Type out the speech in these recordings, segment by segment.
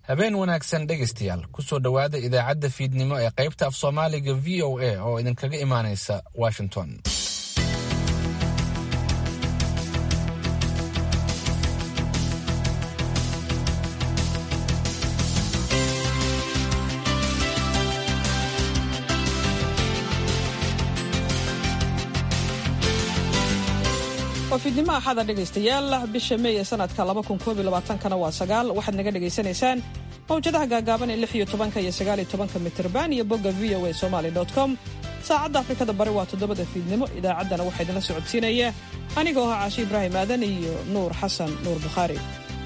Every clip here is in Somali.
habeen wanaagsan dhegaystayaal kusoo dhowaada idaacadda fiidnimo ee qaybta af soomaaliga v o a oo idinkaga imaanaysa washington waa fiidnimo axada dhegaystayaal bisha meey ee sanadka kana waa sagaal waxaad naga dhagaysanaysaan mawjadaha gaagaaban ee lix iyo tobanka iyo sagaaliyo tobanka mitrban iyo bogga v o a somaly com saacadda afrikada bari waa toddobada fiidnimo idaacaddana waxaa idinla socodsiinaya anigoo ah caashi ibraahim aadan iyo nuur xasan nuur bukhaari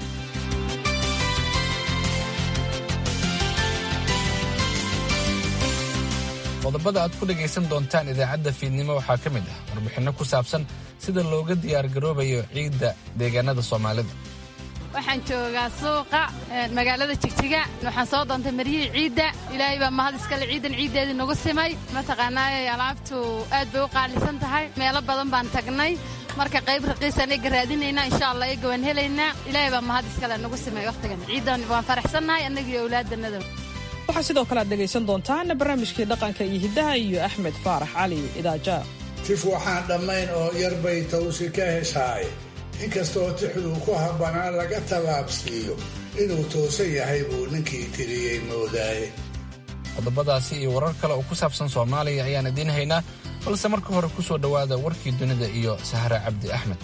qodobada aad ku dhegaysan doontaan idaacadda fiidnimo waxaa ka mid ah warbixinno ku saabsan sida looga diyaargaroobayo ciidda deegaanada soomaalida waxaan joogaa suuqa magaalada jigjiga waxaan soo doontay maryihii ciidda ilaahay baa mahad iskale ciidan ciiddeedii nagu simay mataqaanaaye alaabtu aad bay u qaalisan tahay meelo badan baan tagnay marka qayb raqiisaan eega raadinaynaa insha allah eega waan helaynaa ilaahay baa mahad iskale nagu simay wakhtigan ciiddan waan faraxsannahay annagiiyo awlaadannada waxaa sidoo kale aad dhegaysan doontaan barnaamijkii dhaqanka iyo hiddaha iyo axmed faarax cali idaaja tif waxaan dhammayn oo yarbay tawsi ka heshaay inkastoo tixduu ku habbanaa laga tabaabsiiyo inuu toosan yahay buu ninkii tiriyey moodaaye qodobadaasi iyo warar kale oo ku saabsan soomaaliya ayaan idiin haynaa balse marka hore ku soo dhowaada warkii dunida iyo sahre cabdi axmed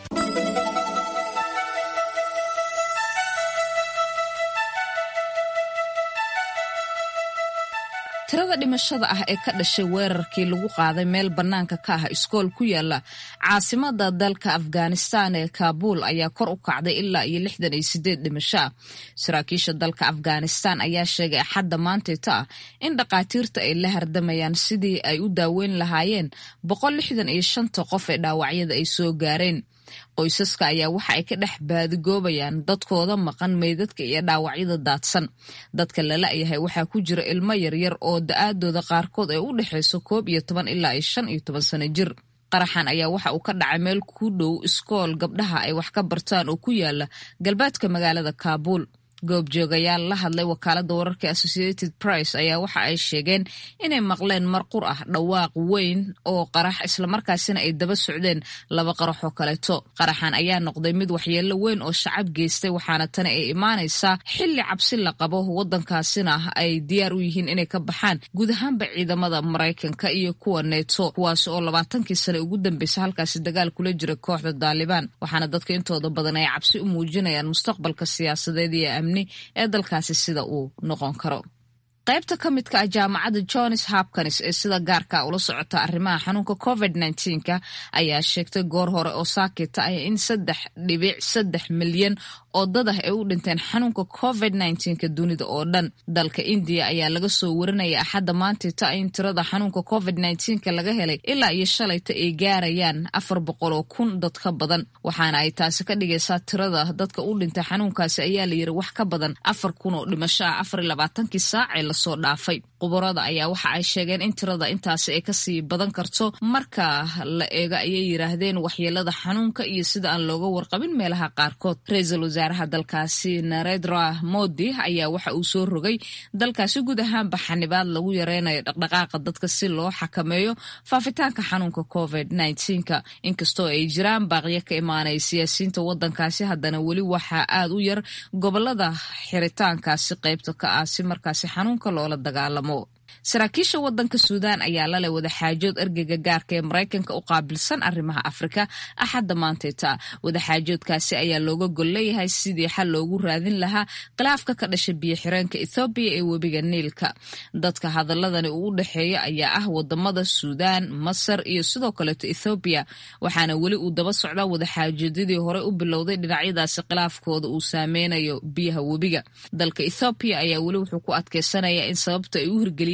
tirada dhimashada ah ee ka dhashay weerarkii lagu qaaday meel bannaanka ka ah iskool ku yaala caasimada dalka afghanistan ee kaabuul ayaa kor u kacday ilaa iyo lixdan iyo sideed dhimasho ah saraakiisha dalka afghanistan ayaa sheegay axadda maantayta ah in dhakhaatiirta ay la hardamayaan sidii ay u daaweyn lahaayeen boqol lixdan iyo shanta qof ee dhaawacyada ay soo gaareen qoysaska ayaa waxa ay ka dhex baadigoobayaan dadkooda maqan meydadka iyo dhaawacyada daadsan dadka lala-yahay waxaa ku jira ilmo yaryar oo da-aadooda qaarkood ay u dhexayso koob iyo toban ilaa iyo shan iyo toban sano jir qaraxan ayaa waxa uu ka dhacay meel ku dhow iskool gabdhaha ay wax ka bartaan oo ku yaala galbeedka magaalada kaabuul goobjoogayaal la hadlay wakaalada wararka associated price ayaa waxa ay sheegeen inay maqleen marqur ah dhawaaq weyn oo qarax islamarkaasina ay daba socdeen laba qarax oo kaleeto qaraxan ayaa noqday mid waxyeelo weyn oo shacab geystay waxaana tani ay imaanaysaa xilli cabsi la qabo wadankaasina ay diyaar u yihiin inay ka baxaan guud ahaanba ciidamada maraykanka iyo kuwa neeto kuwaas oo labaatankii sane ugu dambeysay halkaasi dagaal kula jira kooxda daalibaan waxaana dadka intooda badan ay cabsi u muujinayaan mustaqbalka siyaasadeed iyo amni ee dalkaasi sida uu noqon karo qaybta ka midka ah jaamacadda johns hopkins ee sida gaarka ula socota arrimaha xanuunka covid nka ayaa sheegtay goor hore oo saakita ah in saddex dhibic saddex milyan oo dad ah ay u dhinteen xanuunka covid nka dunida oo dhan dalka indiya ayaa laga soo warinaya axadda maantita in tirada xanuunka covid nka laga helay ilaa iyo shalayta ay gaarayaan afar boqol oo kun dad ka badan waxaana ay taasi ka dhigaysaa tirada dadka u dhintay xanuunkaasi ayaa la yiri wax ka badan afar kun oo dhimasho ah afar iyo labaatankii saacee lasoo dhaafay qubarada ayaa waxa ay sheegeen in tirada intaasi ay kasii badan karto marka la eego ayay yiraahdeen waxyeelada xanuunka iyo sida aan looga warqabin meelaha qaarkood ra-iisul wasaaraha dalkaasi narendra modi ayaa waxa uu soo rogay dalkaasi guud ahaanba xanibaad lagu yareynayo dhaqdhaqaaqa dadka si loo xakameeyo faafitaanka xanuunka covid nka inkastoo ay jiraan baaqyo ka imaanaya siyaasiyiinta wadankaasi haddana weli waxaa aad u yar gobolada xiritaankaasi qaybta ka ah si markaasi xanuunka loola dagaalamo saraakiisha wadanka suudaan ayaa laleh wadaxaajood ergeyga gaarka ee maraykanka u qaabilsan arrimaha afrika axadda maantayta wadaxaajoodkaasi ayaa looga gol leeyahay sidii xal loogu raadin lahaa khilaafka ka dhashay biyo xireenka ethoobiya ee webiga niilka dadka hadaladani uu u dhexeeya ayaa ah wadamada suudaan masar iyo sidoo kaleeto ethoobiya waxaana weli uu daba socdaa wadaxaajoodyadii hore u bilowday dhinacyadaasi khilaafkooda uu saameynayo biyaha webiga dalka ethoobiya ayaa weli wuxuu ku adkeysanaya in sababta ay u hirgeliyeen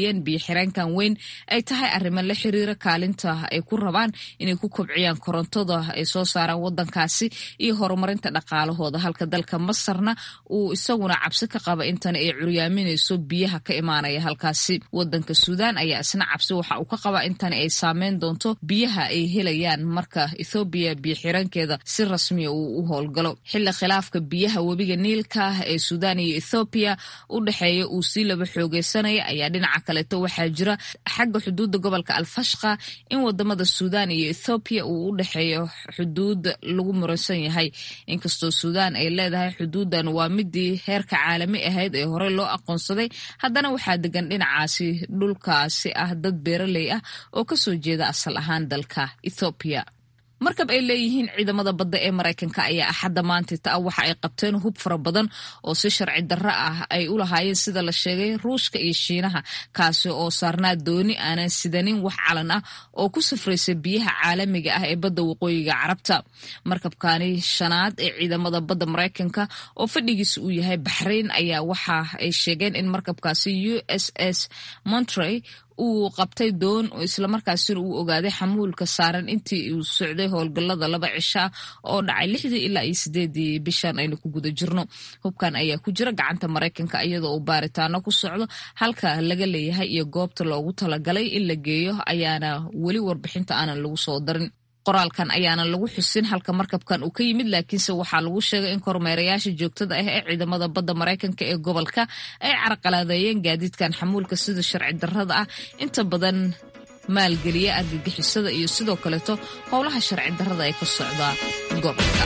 eedeeyeen biyo xireenkan weyn ay tahay arrimo la xiriira kaalinta ay ku rabaan inay ku kobciyaan korontada ay soo saaraan wadankaasi iyo horumarinta dhaqaalahooda halka dalka masarna uu isaguna cabsi ka qaba intan ay curyaaminayso biyaha ka imaanaya halkaasi wadanka suudaan ayaa isna cabsi waxa uu ka qabaa intan ay saameyn doonto biyaha ay helayaan marka ethoobiya biyo xirankeeda si rasmiya uu u howlgalo xilli khilaafka biyaha webiga niilka ee suudaan iyo ethoobiya u dhexeeya uu sii laba xoogeysanaya ayaa dhinaca kaleeto waxaa jira xagga xuduudda gobolka alfashqa in wadamada suudaan iyo ethoobiya uu u dhexeeyo xuduud lagu muransan yahay inkastoo suudaan ay leedahay xuduudan waa midii heerka caalami ahayd ee horey loo aqoonsaday haddana waxaa degan dhinacaasi dhulkaasi ah dad beeraley ah oo kasoo jeeda asal ahaan dalka ethoobiya markab ay leeyihiin ciidamada badda ee maraykanka ayaa axadda maantita ah waxa ay qabteen hub fara badan oo si sharci darro ah ay u lahaayeen sida la sheegay ruushka iyo shiinaha kaasi oo saarnaa dooni aanan sidanin wax calan ah oo ku safraysa biyaha caalamiga ah ee badda waqooyiga carabta markabkani shanaad ee ciidamada badda maraykanka oo fadhigiisa uu yahay baxrayn ayaa waxa ay sheegeen in markabkaasi u s s montrey uu qabtay doon islamarkaasina uu ogaaday xamuulka saaran intii uu socday howlgallada laba cisha oo dhacay lixdii ilaa iyo sideedii bishan aynu ku guda jirno hubkan ayaa ku jira gacanta maraykanka iyadoo uu baaritaano ku socdo halka laga leeyahay iyo goobta loogu talagalay in la geeyo ayaana weli warbixinta aanan lagu soo darin qoraalkan ayaana lagu xusin halka markabkan uu ka yimid laakiinse waxaa lagu sheegay in kormeerayaasha joogtada ah ee ciidamada badda maraykanka ee gobolka ay carqaladeeyeen gaadiidkan xamuulka sida sharci darrada ah inta badan maalgeliya argagixisada iyo sidoo kaleeto howlaha sharci darrada ee ka socda gobolka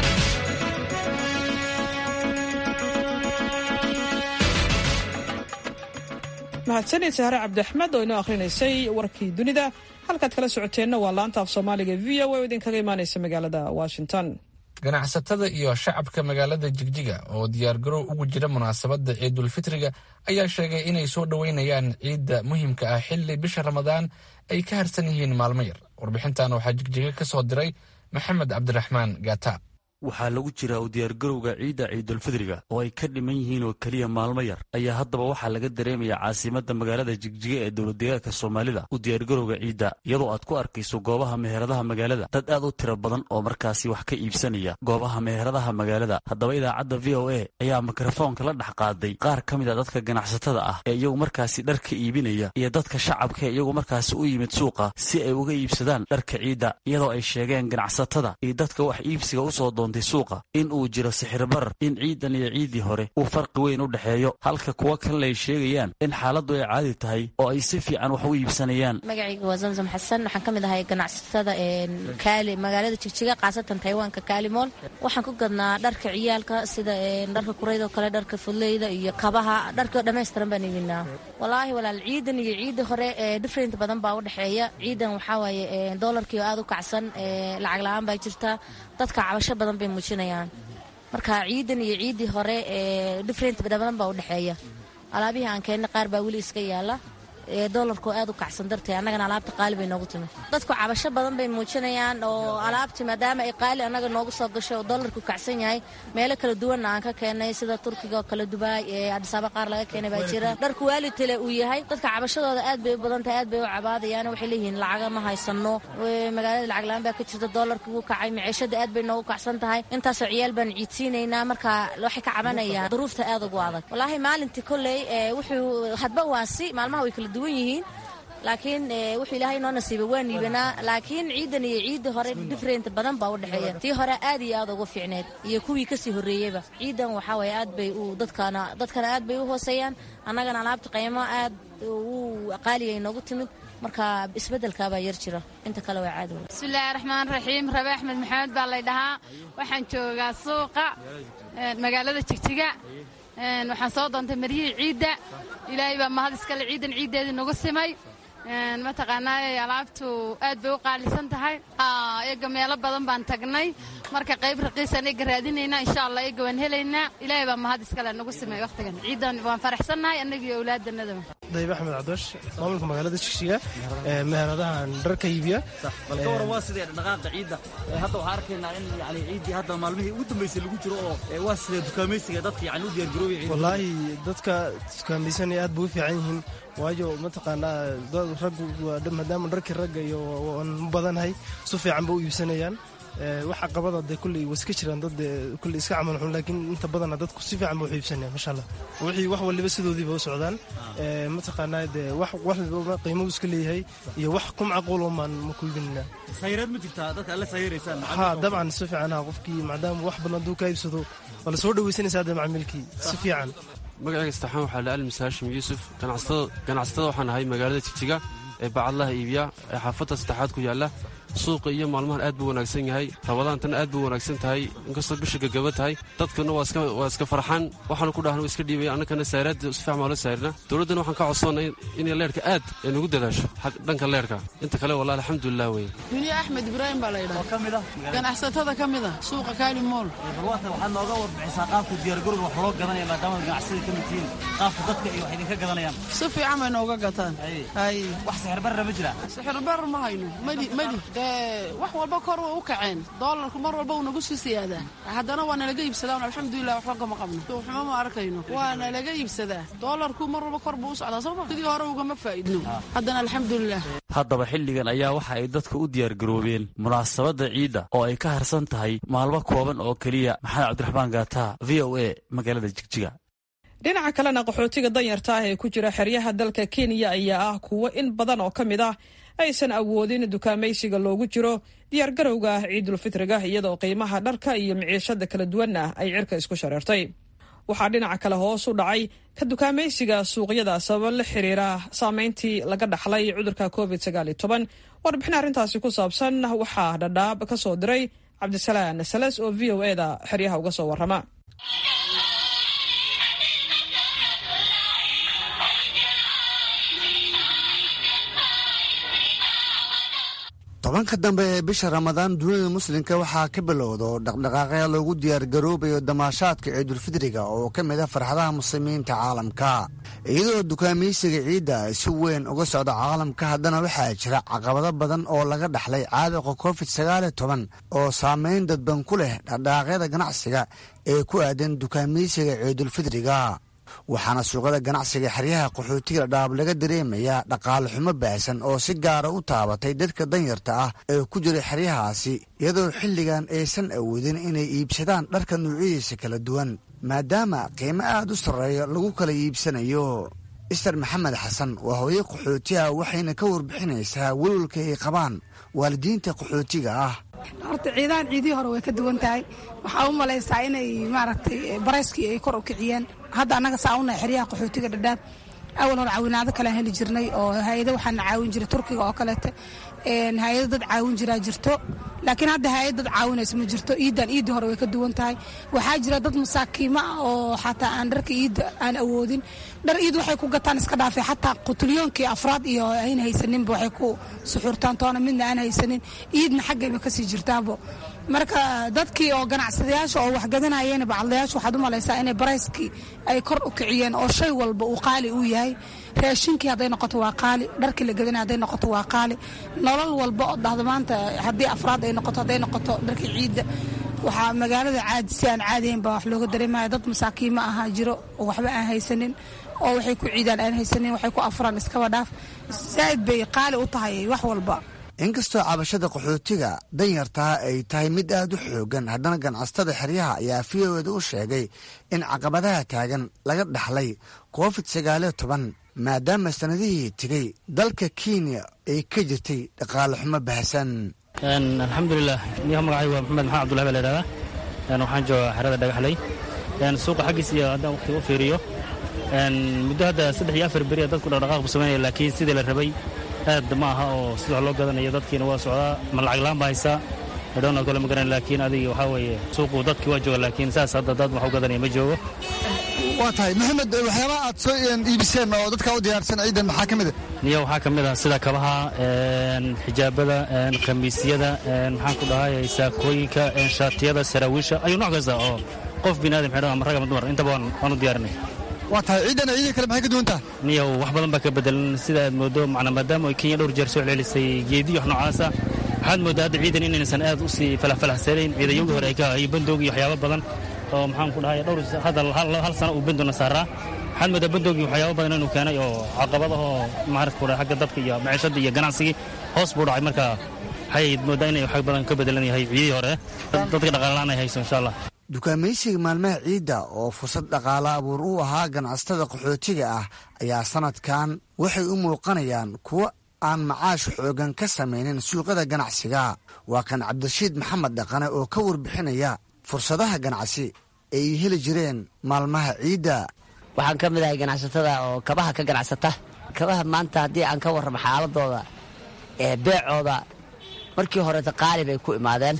mahadsanid sahre cabdiaxmed oo inoo akhrinaysay warkii dunida halkaad kala socoteenna waa laanta af soomaaliga v o oo idinkaga imaanaysa magaalada washington ganacsatada iyo shacabka magaalada jigjiga oo diyaargarow ugu jira munaasabadda ciidulfitriga ayaa sheegay inay soo dhoweynayaan ciidda muhiimka ah xilli bisha ramadaan ay ka harsan yihiin maalmo yar warbixintan waxaa jigjiga ka soo diray maxamed cabdiraxmaan gaata waxaa lagu jiraa u diyaargarowga ciidda ciidulfidriga oo ay ka dhiman yihiin oo keliya maalmo yar ayaa haddaba waxaa laga dareemayaa caasimadda magaalada jigjiga ee dowladdeegaanka soomaalida u diyaargarowga ciidda iyadoo aad ku arkayso goobaha meheradaha magaalada dad aad u tiro badan oo markaasi wax ka iibsanaya goobaha meheradaha magaalada haddaba idaacadda v o a ayaa mikrofoonka la dhex qaaday qaar ka mid a dadka ganacsatada ah ee iyagu markaasi dharka iibinaya iyo dadka shacabka ee iyagu markaasi u yimid suuqa si ay uga iibsadaan dharka ciidda iyadoo ay sheegeen ganacsatada iyo dadka wax iibsiga usoo doon suuqa in uu jiro sixir barar in ciidan iyo ciiddii hore uu farqi weyn u dhexeeyo halka kuwa kalena ay sheegayaan in xaaladdu ay caadi tahay oo ay si fiican wax u iibsanayaan magacayga waa zamzam xasan waxaan ka mid ahay ganacsatada kaali magaalada jigjiga khaasatan taywaanka kaalimool waxaan ku gadnaa dharka ciyaalka sida dharka kuraydoo kale dharka fudleyda iyo kabaha dharka dhammaystiran baan iibinaa walaahi walaal ciidan iyo ciiddii hore different badan baa u dhexeeya ciidan waxaa waaye doolarkii oo aad u kacsan lacag la-aan baa jirta dadka cabasho badan bay muujinayaan marka ciidan iyo ciiddii hore different badan baa u dhexeeya alaabihii aan keennay qaar baa weli iska yaala doolarku aad u kacsan dartee annagana alaabta qaali bay noogu timi dadku cabasho badan bay muujinayaan oo alaabti maadaama ay qaali annaga noogu soo gashay oo doolarku kacsan yahay meelo kala duwanna aan ka keenay sida turkiga oo kale dubaay ee adhisaaba qaar laga keenay baa jira dharku waalidtale uu yahay dadka cabashadooda aad bay u badan tahay aad bay u cabaadayaan waxay leeyihiin lacaga ma haysano magaalada lacag la-aan baa ka jirta doolarka wuu kacay maciishada aad bay noogu kacsan tahay intaasoo ciyaal baan ciidsiinaynaa marka waxay ka cabanayaan duruufta aad ugu adag walaahi maalintii kolley wuxuu hadba waasi maalmaha way kala duwan yihiin laakiin wuxuu ilaahay noo nasiibay waa niibanaa laakiin ciidan iyo ciiddii hore different badan baa u dhexeeya tii hore aad iyo aad ugu fiicneed iyo kuwii kasii horreeyeyba ciidan waxaa waye aad bay u dadkana dadkana aad bay u hooseeyaan annagana alaabta qiimo aad u qaaligay noogu timid marka isbeddelkaabaa yar jira inta kale waa caadi bismillaahi raxmaan raxiim rabe axmed maxamed baa lay dhahaa waxaan joogaa suuqa magaalada jigjiga waxaan soo doontay maryihii ciidda ilaahay baa mahad iskale ciidan ciiddeedii nagu simay mataqaanaaye alaabtu aad bay u qaalisan tahay eega meelo badan baan tagnay marka qayb raqiisaan eega raadinaynaa insha allah eega waan helaynaa ilaahay baa mahad iskale nagu simay wakhtigan ciidan waan faraxsannahay annagiyo awlaadannadaba daybe axmed cabdoosh maamulka magaalada shigshiga meheradahan dharka iibiya bal ka waran waa sidee dhaqaaqa ciidda hadda waxaan arkaynaa in yani ciiddii hadda maalmihii ugu dambeysay lagu jiro oo waa sidee dukaamaysiga dadka yani u diyaargaroobaya ciidda wallaahi dadka dukaamaysanaya aad bay u fiican yihiin waayo mataqaanaa raggu maadaama dharkii ragga iyo aan u badanahay su fiican ba u iibsanayaan wax caqabada dee kulley waa iska jiraan dad kulley iska camal xun laakiin inta badana dadku si fiican ba wax iibsanaya masha allah wixii wax waliba sidoodiiba u socdaan mataqaanaa dee wax wax waliba qiimo iska leeyahay iyo wax kum caquulo maan ma ku iibinina sayreed ma jirtaa dadka alle sayreysaan ha dabcan si fiican ha qofkii maadaama wax badan hadduu ka iibsado waa la soo dhawaysanaysaa dee macmiilkii si fiican magacayga saxaan waxaa la almis haashim yuusuf ganacsatada waxaan ahay magaalada jigjiga ee bacadlaha iibiya ee xaafadda saddexaad ku yaalla suuqa iyo maalmahan aad buu wanaagsan yahay rabadaantana aad buu wanaagsan tahay inkastoo bisha gagaba tahay dadkuna waa iska farxaan waxaanu ku dhahna waa iska dhiibaya annakana saaraadda si fiican baa la saarina dowladdana waxaan ka codsoonnay inay leerhka aad ay nagu dadaasho dhanka leerhka inta kale wallahi alxamdulilah weye duniya axmed ibraahim baa la yidhaha ka mid ah ganacsatada ka mid ah suuqa kaali mool barwaata waxaad nooga warbixisaa qaabka diyaargarowga wax loo gadanaya maadaama ganacsada ka mid tihiin qaabka dadka iyo wax idinka gadanayaan si fiican bay nooga gataan hay wax sixirbarra ma jira sixirbar ma hayno meli meli wax walba kor way u kaceen doolarku mar walba uu nagu sii siyaadaa haddana waa nalaga iibsadaa alxamdulilah waxba kama qabno xumo ma arkayno waa nalaga iibsadaa doolarku mar walba kor buu u socdaa sooma sidii hore ugama faa'idno haddana alxamdulilah haddaba xilligan ayaa waxa ay dadka u diyaargaroobeen munaasabadda ciidda oo ay ka harsan tahay maalmo kooban oo keliya maxamed cabdiraxmaan gaataa v o a magaalada jigjiga dhinaca kalena qaxootiga danyarta ah ee ku jira xeryaha dalka kenya ayaa ah kuwo in badan oo ka mid ah aysan awoodin dukaamaysiga loogu jiro diyaargarowga ciidulfitriga iyadoo qiimaha dharka iyo miciishada kala duwanna ay cirka isku shareertay waxaa dhinaca kale hoos u dhacay ka dukaamaysiga suuqyada sababo la xiriira saameyntii laga dhaxlay cudurka covid warbixin arrintaasi ku saabsan waxaa dhadhaab ka soo diray cabdisalaan sales oo v o e da xeryaha uga soo warrama tobanka dambe ee bisha ramadaan dunida muslimka waxaa ka bilowdo dhaqdhaqaaqya loogu diyaargaroobayo damaashaadka ciidulfidriga oo ka mid a farxadaha muslimiinta caalamka iyadoo dukaamaysiga ciidda si weyn uga socda caalamka haddana waxaa jira caqabado badan oo laga dhaxlay caabuqa covid sagaal iyo toban oo saameyn dadban ku leh dhaqdhaqaaqyada ganacsiga ee ku aadan dukaamaysiga ciidulfidriga waxaana suuqyada ganacsiga xeryaha qaxootiga dhaab laga dareemayaa dhaqaale xumo baahsan oo si gaara u taabatay dadka danyarta ah ee ku jira xeryahaasi iyadoo xilligan aysan awoodin inay iibsadaan dharka nuucyadiisa kala duwan maadaama qiimo aad u sarreeya lagu kala iibsanayo ister maxamed xasan waa hooye qaxootiha waxayna ka warbixinaysaa welwalka ay qabaan waalidiinta qaxootiga ah horta ciidahan ciidihii hore way ka duwan tahay waxaa u malaysaa inay maaragtay barayskii ay kor u kiciyeen hadda annaga saa unahay xeryaha qaxootiga dhadhaab awal hore caawinaado kalean heli jirnay oo hay-ado waxaana caawin jiray turkiga oo kaleete hay-ado dad caawin jiraa jirto laakiin hadda hay-ad dad caawinaysa ma jirto iiddan iiddii hore way ka duwan tahay waxaa jira dad masaakiimo ah oo xataa aan dharka iidda aan awoodin dhar iid waxay ku gataan iska dhaafay xataa qutulyoonkii afraad iyo ayna haysaninba waxay ku suxuurtaan toona midna aan haysanin iidna xaggayba kasii jirtaabo marka dadkii oo ganacsadayaasha oo waxgadanayeen bacadlayaasha waxaad u malaysaa inay barayskii ay kor u kiciyeen oo shay walba uu qaali uu yahay raashinkii hadday noqoto waa qaali dharkii la gadanay hadday noqoto waa qaali nolol walba oo dhahda maanta haddii afraad ay noqoto hadday noqoto dharkii ciidda waxaa magaalada caadi si aan caadiyayn baa wax looga dareemaya dad masaakiimo ahaa jiro oo waxba aan haysanin oo waxay ku ciidaan aan haysanin waxay ku afraan iskaba dhaaf zaa'id bay qaali u tahay wax walba inkastoo cabashada qaxootiga danyartaa ay tahay mid aad u xoogan haddana ganacsatada xeryaha ayaa v o eda u sheegay in caqabadaha taagan laga dhaxlay covid sagaaliyo toban maadaama sanadihii tegey dalka kenya ay ka jirtay dhaqaale xumo baahsan alxamdulilah niha magacay waa maxamed maxamed abdullahi baa la yidhahdaa waxaan joogaa xerada dhagaxley suuqa xaggiis iyo haddaan waqtiga u fiiriyo muddo hadda saddex iyo afar beri dadku dhaqdhaqaaq bu samaynaya laakiin sidii la rabay aad ma aha oo sida wax loo gadanayo dadkiina waa socdaa ma lacag laan ba haysaa dhowna kale ma garan laakiin adiga waxaa weeye suuqu dadkii waa jooga laakiin saas hadda dad wax u gadanaya ma joogo waa tahay maxamed waxyaabaha aad soo iibiseen oo dadka u diyaarsan ciidan maxaa ka mid a niyo waxaa ka mid ah sida kabaha xijaabada khamiisyada maxaan ku dhahay saakooyinka shaatiyada saraawiisha ayuu nooc kasta oo qof bini aadam xidhan ama rag ama dumar intaba waan u diyaarinay waa tahay ciidan ciidii kale maxay ka duwan tahay niyow wax badan baa ka bedelan sida aad moodo macnaa maadaama ay kenya dhowr jeer soo celcelisay geediyo wax noocaasa waxaad moodaa hadda ciidan inaysan aad u sii falafalaxsanayn ciidanyogii hore ay ka iyo bandoogi iyo waxyaabo badan oo maxaan ku dhahay dhowr hadda hal sano uu bandoona saaraa waxaad moodaa bandoogii waxyaabo badan inuu keenay oo caqabadahoo maarata ku dhahay xagga dadka iyo maciishadda iyo ganacsigii hoos buu dhacay marka waxay moodaa inay wax badan ka bedelan yahay ciidii hore dadka dhaqaalalaan ay hayso insha allah dukaamaysiga maalmaha ciidda oo fursad dhaqaale abuur u ahaa ganacsatada qaxootiga ah ayaa sanadkan waxay u muuqanayaan kuwo aan macaash xoogan ka samaynin suuqyada ganacsiga waa kan cabdirashiid maxamed dhaqane oo ka warbixinaya fursadaha ganacsi ay heli jireen maalmaha ciidda waxaan ka mid ahay ganacsatada oo kabaha ka ganacsata kabaha maanta haddii aan ka warramo xaaladooda ee beecooda markii horeeta qaali bay ku imaadeen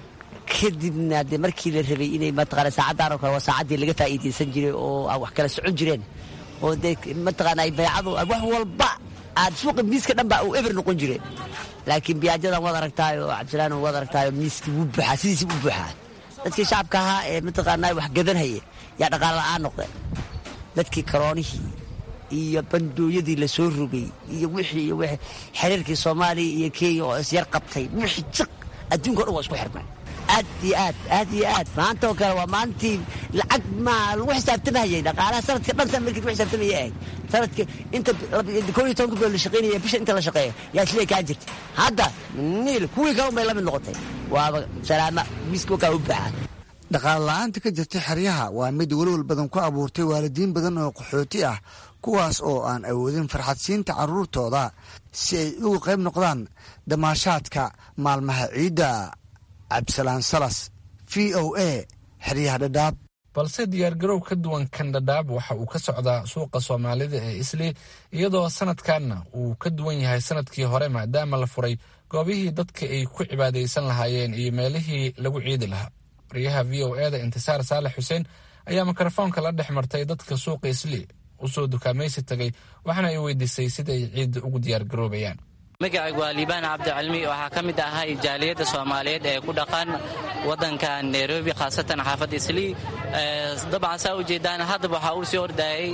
kadibna dee markii la rabay inay mataqaana saacaddan oo kale waa saacaddii laga faa'iidaysan jiray oo aan wax kala socon jireen oo dee mataqaana ay baycadu wax walba aad suuqa miiska dhan baa uu eber noqon jire laakiin biyaajadan waad aragtaayo cabdisalaan waad aragtaayo miiskii wuu buuxaa sidiisii u buuxaa dadkii shacabka ahaa ee mataqaanaa wax gadanhaya yaa dhaqaale la'aan noqdeen dadkii karoonihii iyo bandooyadii la soo rogay iyo wixii iyo wixii xiriirkii soomaaliya iyo kenya oo isyar qabtay wixii jiq adduunka o dhan waa isku xirmay aad iyo aad aad iyo aad maanta oo kale waa maalintii lacag ma lagu xisaabtamahayay dhaqaalaha sanadka dhan san markii lagu xisaabtamaya ahayd sanadka inta koo iyo tobanka bilood la shaqaynaya bisha inta la shaqeeya yaa silay kaa jirta hadda niil kuwii kale unbay la mid noqotay waaba salaama miiska wakaa u baxaa dhaqaale la'aanta ka jirta xeryaha waa mid welwal badan ku abuurtay waalidiin badan oo qaxooti ah kuwaas oo aan awoodin farxadsiinta carruurtooda si ay uga qayb noqdaan damaashaadka maalmaha ciidda cabdisalaan salas v o a xeryaha dhadhaab balse diyaargarow ka duwan kan dhadhaab waxa uu ka socdaa suuqa soomaalida ee isli iyadoo sanadkanna uu ka duwan yahay sanadkii hore maadaama la furay goobihii dadka ay ku cibaadaysan lahaayeen iyo meelihii lagu ciidi lahaa wariyaha v o e da intisaar saalex xuseen ayaa mikrofoonka la dhex martay dadka suuqa isli usoo dukaamaysi tagay waxaana ay weydiisay sida ay ciidda ugu diyaargaroobayaan magacaygu waa liibaan cabdicalmi waxaa ka mid ahay jaaliyadda soomaaliyeed ee ku dhaqan waddankan nairobi khaasatan xaafadda islii dabcan saa ujeedaan haddaba waxaa uu sii ordayay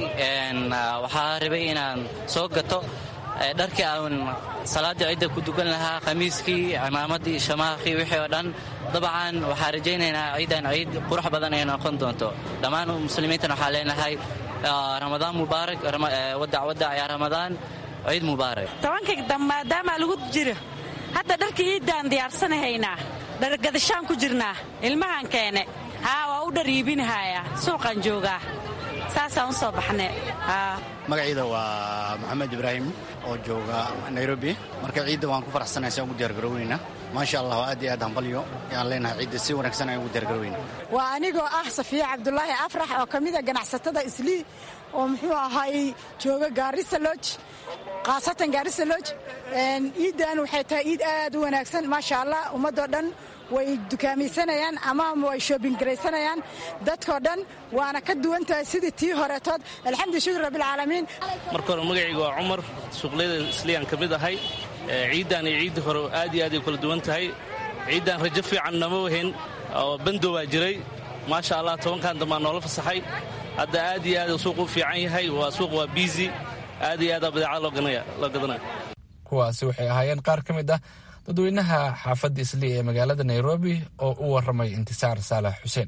waxaa rabay inaan soo gato dharkii aan salaada cidda ku dugan lahaa khamiiskii cimaamadii shamaakii wixii oo dhan dabcan waxaa rajaynaynaa ciidan ciid qurux badan ay noqon doonto dhammaan muslimiintan waxaa leenahay ramadaan mubaarak wadac wadac yaa ramadaan ciid mubaarak tobanka maadaama lagu jiro hadda dharkii ciiddaan diyaarsanahaynaa dhargadashaan ku jirnaa ilmahan keene haa waa u dhar iibinahaya suuqaan joogaa saasaan u soo baxne magaciida waa maxamed ibraahim oo jooga nairobi marka ciidda waan ku faraxsanahay si aan ugu diyaargaroweyna maasha allah aad iyo aad hambalyo ayaan leenahay ciidda si wanaagsan ayaan ugu diyaargaroweyna waa anigoo ah safiya cabdulaahi afrax oo ka mida ganacsatada islii oo muxuu ahaay jooga gaarisa loj khaasatan gaarisa loj ciiddan waxay tahay ciid aad u wanaagsan maasha allah ummadoo dhan way dukaamaysanayaan ama way shoobingaraysanayaan dadkoo dhan waana ka duwan tahay sidii tii horetood alxamdu shukr rabbilcaalamiin marka hore magacayga waa cumar suuqleyda isliyaan ka mid ahay ciiddan iyo ciiddii hore aad iyo aad ay kula duwan tahay ciiddan rajo fiican nama wahayn oo bando baa jiray maasha allah tobankan dambaa noola fasaxay hadda aad iyo aad suuq u fiican yahay waa suuq waa biisi aad iyo aada badeecada loo gadanaya kuwaasi waxay ahaayeen qaar ka mid ah dadweynaha xaafadda islii ee magaalada nairobi oo u waramay intisaar saalax xuseen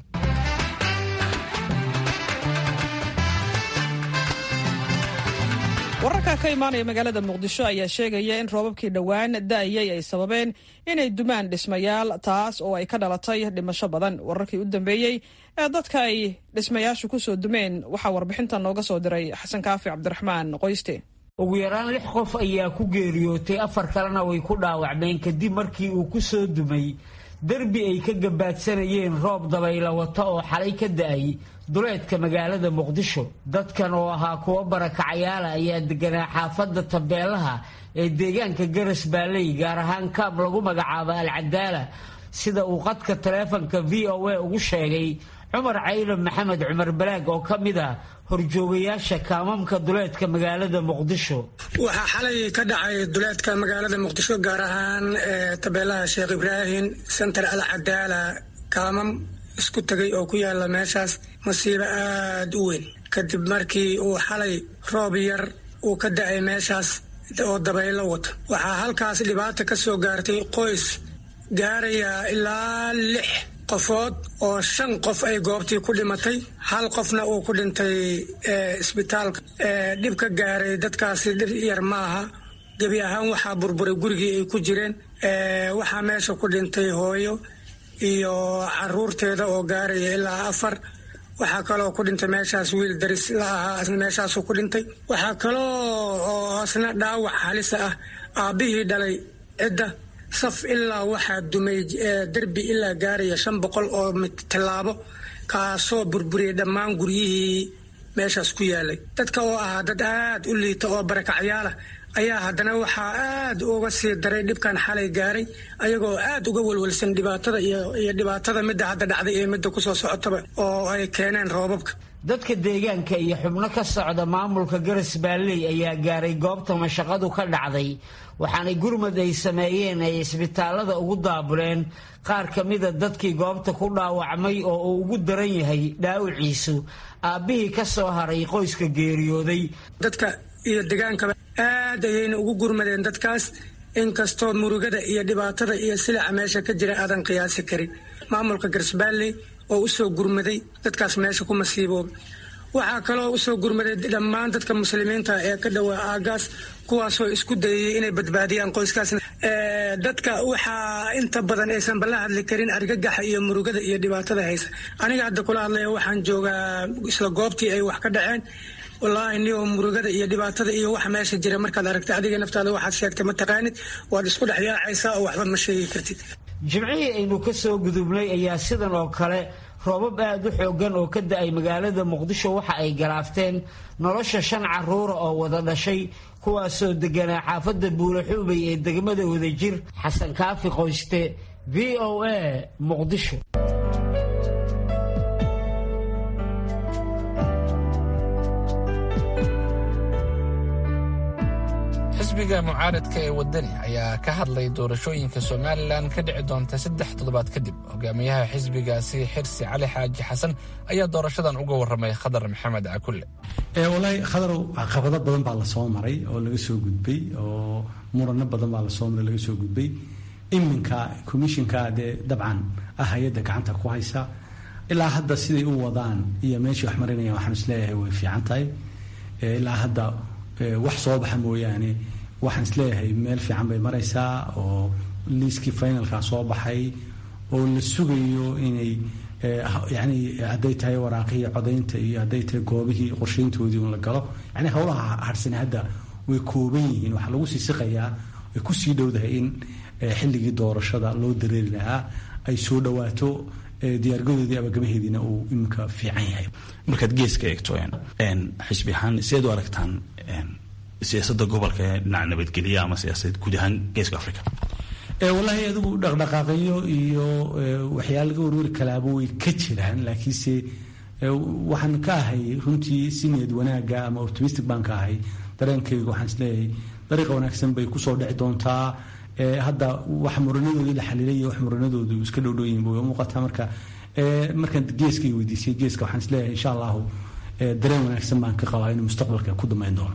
wararka ka imaanaya magaalada muqdisho ayaa sheegaya in roobabkii dhowaan da'ayay ay sababeen inay dumaan dhismayaal taas oo ay ka dhalatay dhimasho badan wararkii u dambeeyey ee dadka ay dhismayaashu ku soo dumeen waxaa warbixinta nooga soo diray xasan kaafi cabdiraxmaan qoyste ugu yaraan lix qof ayaa ku geeriyootay afar kalena way ku dhaawacmeen kadib markii uu ku soo dumay derbi ay ka gabaadsanayeen roob dabayla wata oo xalay ka da'ay duleedka magaalada muqdisho dadkan oo ahaa kuwo barakacayaala ayaa deganaa xaafadda tabeelaha ee deegaanka garas baaley gaar ahaan kaab lagu magacaabo alcadaala sida uu qadka taleefanka v o a ugu sheegay cumar caylan maxamed cumar balaag oo ka mid ah horjoogayaasha kaamamka duleedka magaalada muqdisho waxaa xalay ka dhacay duleedka magaalada muqdisho gaar ahaan tabeelaha sheekh ibraahim sentar al cadaala kaamam isku tegay oo ku yaala meeshaas masiibo aad u weyn kadib markii uu xalay roob yar uu ka da-ay meeshaas oo dabaylo wata waxaa halkaas dhibaata ka soo gaartay qoys gaaraya ilaa lix qofood oo shan qof ay goobtii ku dhimatay hal qofna uu ku dhintay isbitaalka dhib ka gaaray dadkaasi dhib yar maaha gebi ahaan waxaa burburay gurigii ay ku jireen waxaa meesha ku dhintay hooyo iyo caruurteeda oo gaaraya ilaa afar waxaa kaloo ku dhintay meeshaas wiil daris la ahaa isna meeshaasuu ku dhintay waxaa kaloo oo isna dhaawac halisa ah aabbihii dhalay cidda saf ilaa waxaa dumay derbi ilaa gaaraya shan boqol oo tallaabo kaasoo burburiyay dhammaan guryihii meeshaas ku yaalay dadka oo ahaa dad aad u liita oo barakacyaala ayaa haddana waxaa aad uga sii daray dhibkan xalay gaaray ayagoo aad uga welwelsan dhibaatada iyo dhibaatada midda hadda dhacday iyo midda kusoo socotaba oo ay keeneen roobabka dadka deegaanka iyo xubno ka socda maamulka garas baalley ayaa gaaray goobta mashaqadu ka dhacday waxaanay gurmad ay sameeyeen ay isbitaalada ugu daabuleen qaar ka mida dadkii goobta ku dhaawacmay oo uu ugu daran yahay dhaawiciisu aabbihii ka soo haray qoyska geeriyooday dadka iyo degaankaba aad ayayna ugu gurmadeen dadkaas inkastoo murugada iyo dhibaatada iyo silica meesha ka jira aadan qiyaasi karin maamulka garsbaalley oo usoo gurmaday dadkaas meesha ku masiiboobay waxaa kaloo usoo gurmaday dhammaan dadka muslimiinta ee ka dhowaa aagaas kuwaasoo isku dayayay inay badbaadiyaan qoyskaas dadka waxaa inta badan aysan bala hadli karin argagaxa iyo murugada iyo dhibaatada haysa aniga hadda kula hadlaya waxaan joogaa isla goobtii ay wax ka dhaceen wallaahi niyo murugada iyo dhibaatada iyo waxa meesha jira markaad aragtay adiga naftaada waxaad sheegtay ma taqaanid waad isku dhex yaacaysaa oo waxba ma sheegi kartid jimcihii aynu ka soo gudubnay ayaa sidan oo kale roobab aad u xoogan oo ka da-ay magaalada muqdisho waxa ay galaafteen nolosha shan caruura oo wada dhashay kuwaasoo deganaa xaafadda buulaxuubay ee degmada wadajir xasan kaafi qoyste v o a muqdisho xisbiga mucaaradka ee wadani ayaa ka hadlay doorashooyinka somalilan ka dhici doonta saddex toddobaad kadib hogaamiyaha xisbigaasi xirsi cali xaaji xasan ayaa doorashadan uga waramay khadar maxamed cakulle walaahi khadarow caqabado badan baa lasoo maray oo laga soo gudbay oo murano badan baa lasoo maray laga soo gudbay iminka commishinka dee dabcan ah hay-adda gacanta ku haysa ilaa hadda siday u wadaan iyo meeshii wax marinayaan waxaan isleeyahay way fiican tahay ilaa hadda wax soo baxa mooyaane waxaan isleeyahay meel fiican bay maraysaa oo liiskii finalka soo baxay oo la sugayo inay yani hadday tahay waraaqihii codaynta iyo hadday tahay goobihii qorshayntoodii un la galo yani howlaha harsane hadda way kooban yihiin waxaa lagu sii siqayaa way kusii dhowdahay in xilligii doorashada loo dareeri lahaa ay soo dhawaato diyaargadoodii abagabaheediina uu iminka fiican yahay markaad geeska eegto xisbi ahaan sideed u aragtaan siyaasadda gobolka ee dhinaca nabadgelya ama siyaasadeed guud ahaan geeska africa wallaahi adigu dhaqdhaqaaqyo iyo waxyaala laga warwari kalaaba way ka jiraan laakiinse waxaan ka ahay runtii si niyad wanaaga ama optimistic baan ka ahay dareenkayga waxaan isleeyahay dariiqa wanaagsan bay kusoo dhici doontaa hadda wax muranadoodii la xaliilay iyo wax muranadoodu iska dhowdhowyihin bay muuqataa marka markaan geeskay weydiisay geeska waxaan isleeyahay insha allahu dareen wanaagsan baan ka qabaa inuu mustaqbalka ku dambeyn doono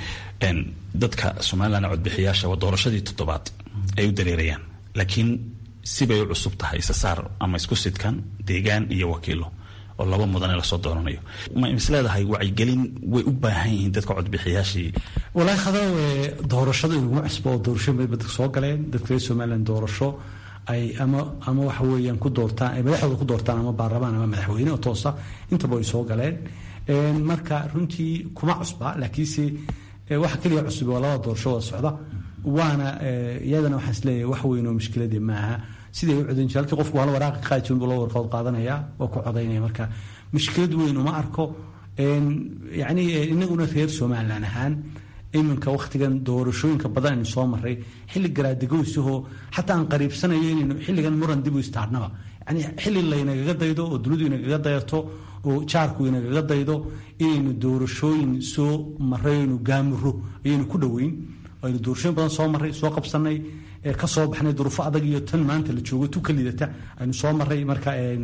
dadka somalilan codbixiyaasha waa doorashadii toddobaad ay u dareerayaan laakiin sibay u cusub tahay isasaar ama isku sidkan deegaan iyo wakiilo oo laba mudane lasoo dooranayo ma isleedahay wacyigelin way u baahan yihiin dadka codbixiyaashii walaahi khadaw doorashada inaguma cusbo oo doorasho bay dadka soo galeen dadka reer somalilan doorasho ay ama ama waxa weeyaan ku doortaan ay madaxdooda ku doortaan ama baarlamaan ama madaxweyne oo toosa intaba ay soo galeen marka runtii kuma cusba laakiinse waxa keliya cusub waa labada doorasho wada socda waana iyadana waxaan isleeyahay wax weyn oo mushkiladii maaha siday u codayn jira halkii qofku waa la waraaqa qaadi jirin buu la warqood qaadanaya waa ku codaynaya marka mushkilad weyn uma arko yacni inaguna reer somalilan ahaan iminka wakhtigan doorashooyinka badan aynu soo maray xilli garaadegoysahoo xataa aan qariibsanayo inaynu xilligan muran dib u istaarnaba yani xilli laynagaga daydo oo dunidu inagaga dayato oo jaarku inagaga daydo inaynu doorashooyin soo maray aynu gaamuro ayaynu ku dhoweyn aynu doorashooyin badan soo maray soo qabsanay ka soo baxnay duruufo adag iyo tan maanta la joogo tu ka lidata aynu soo maray marka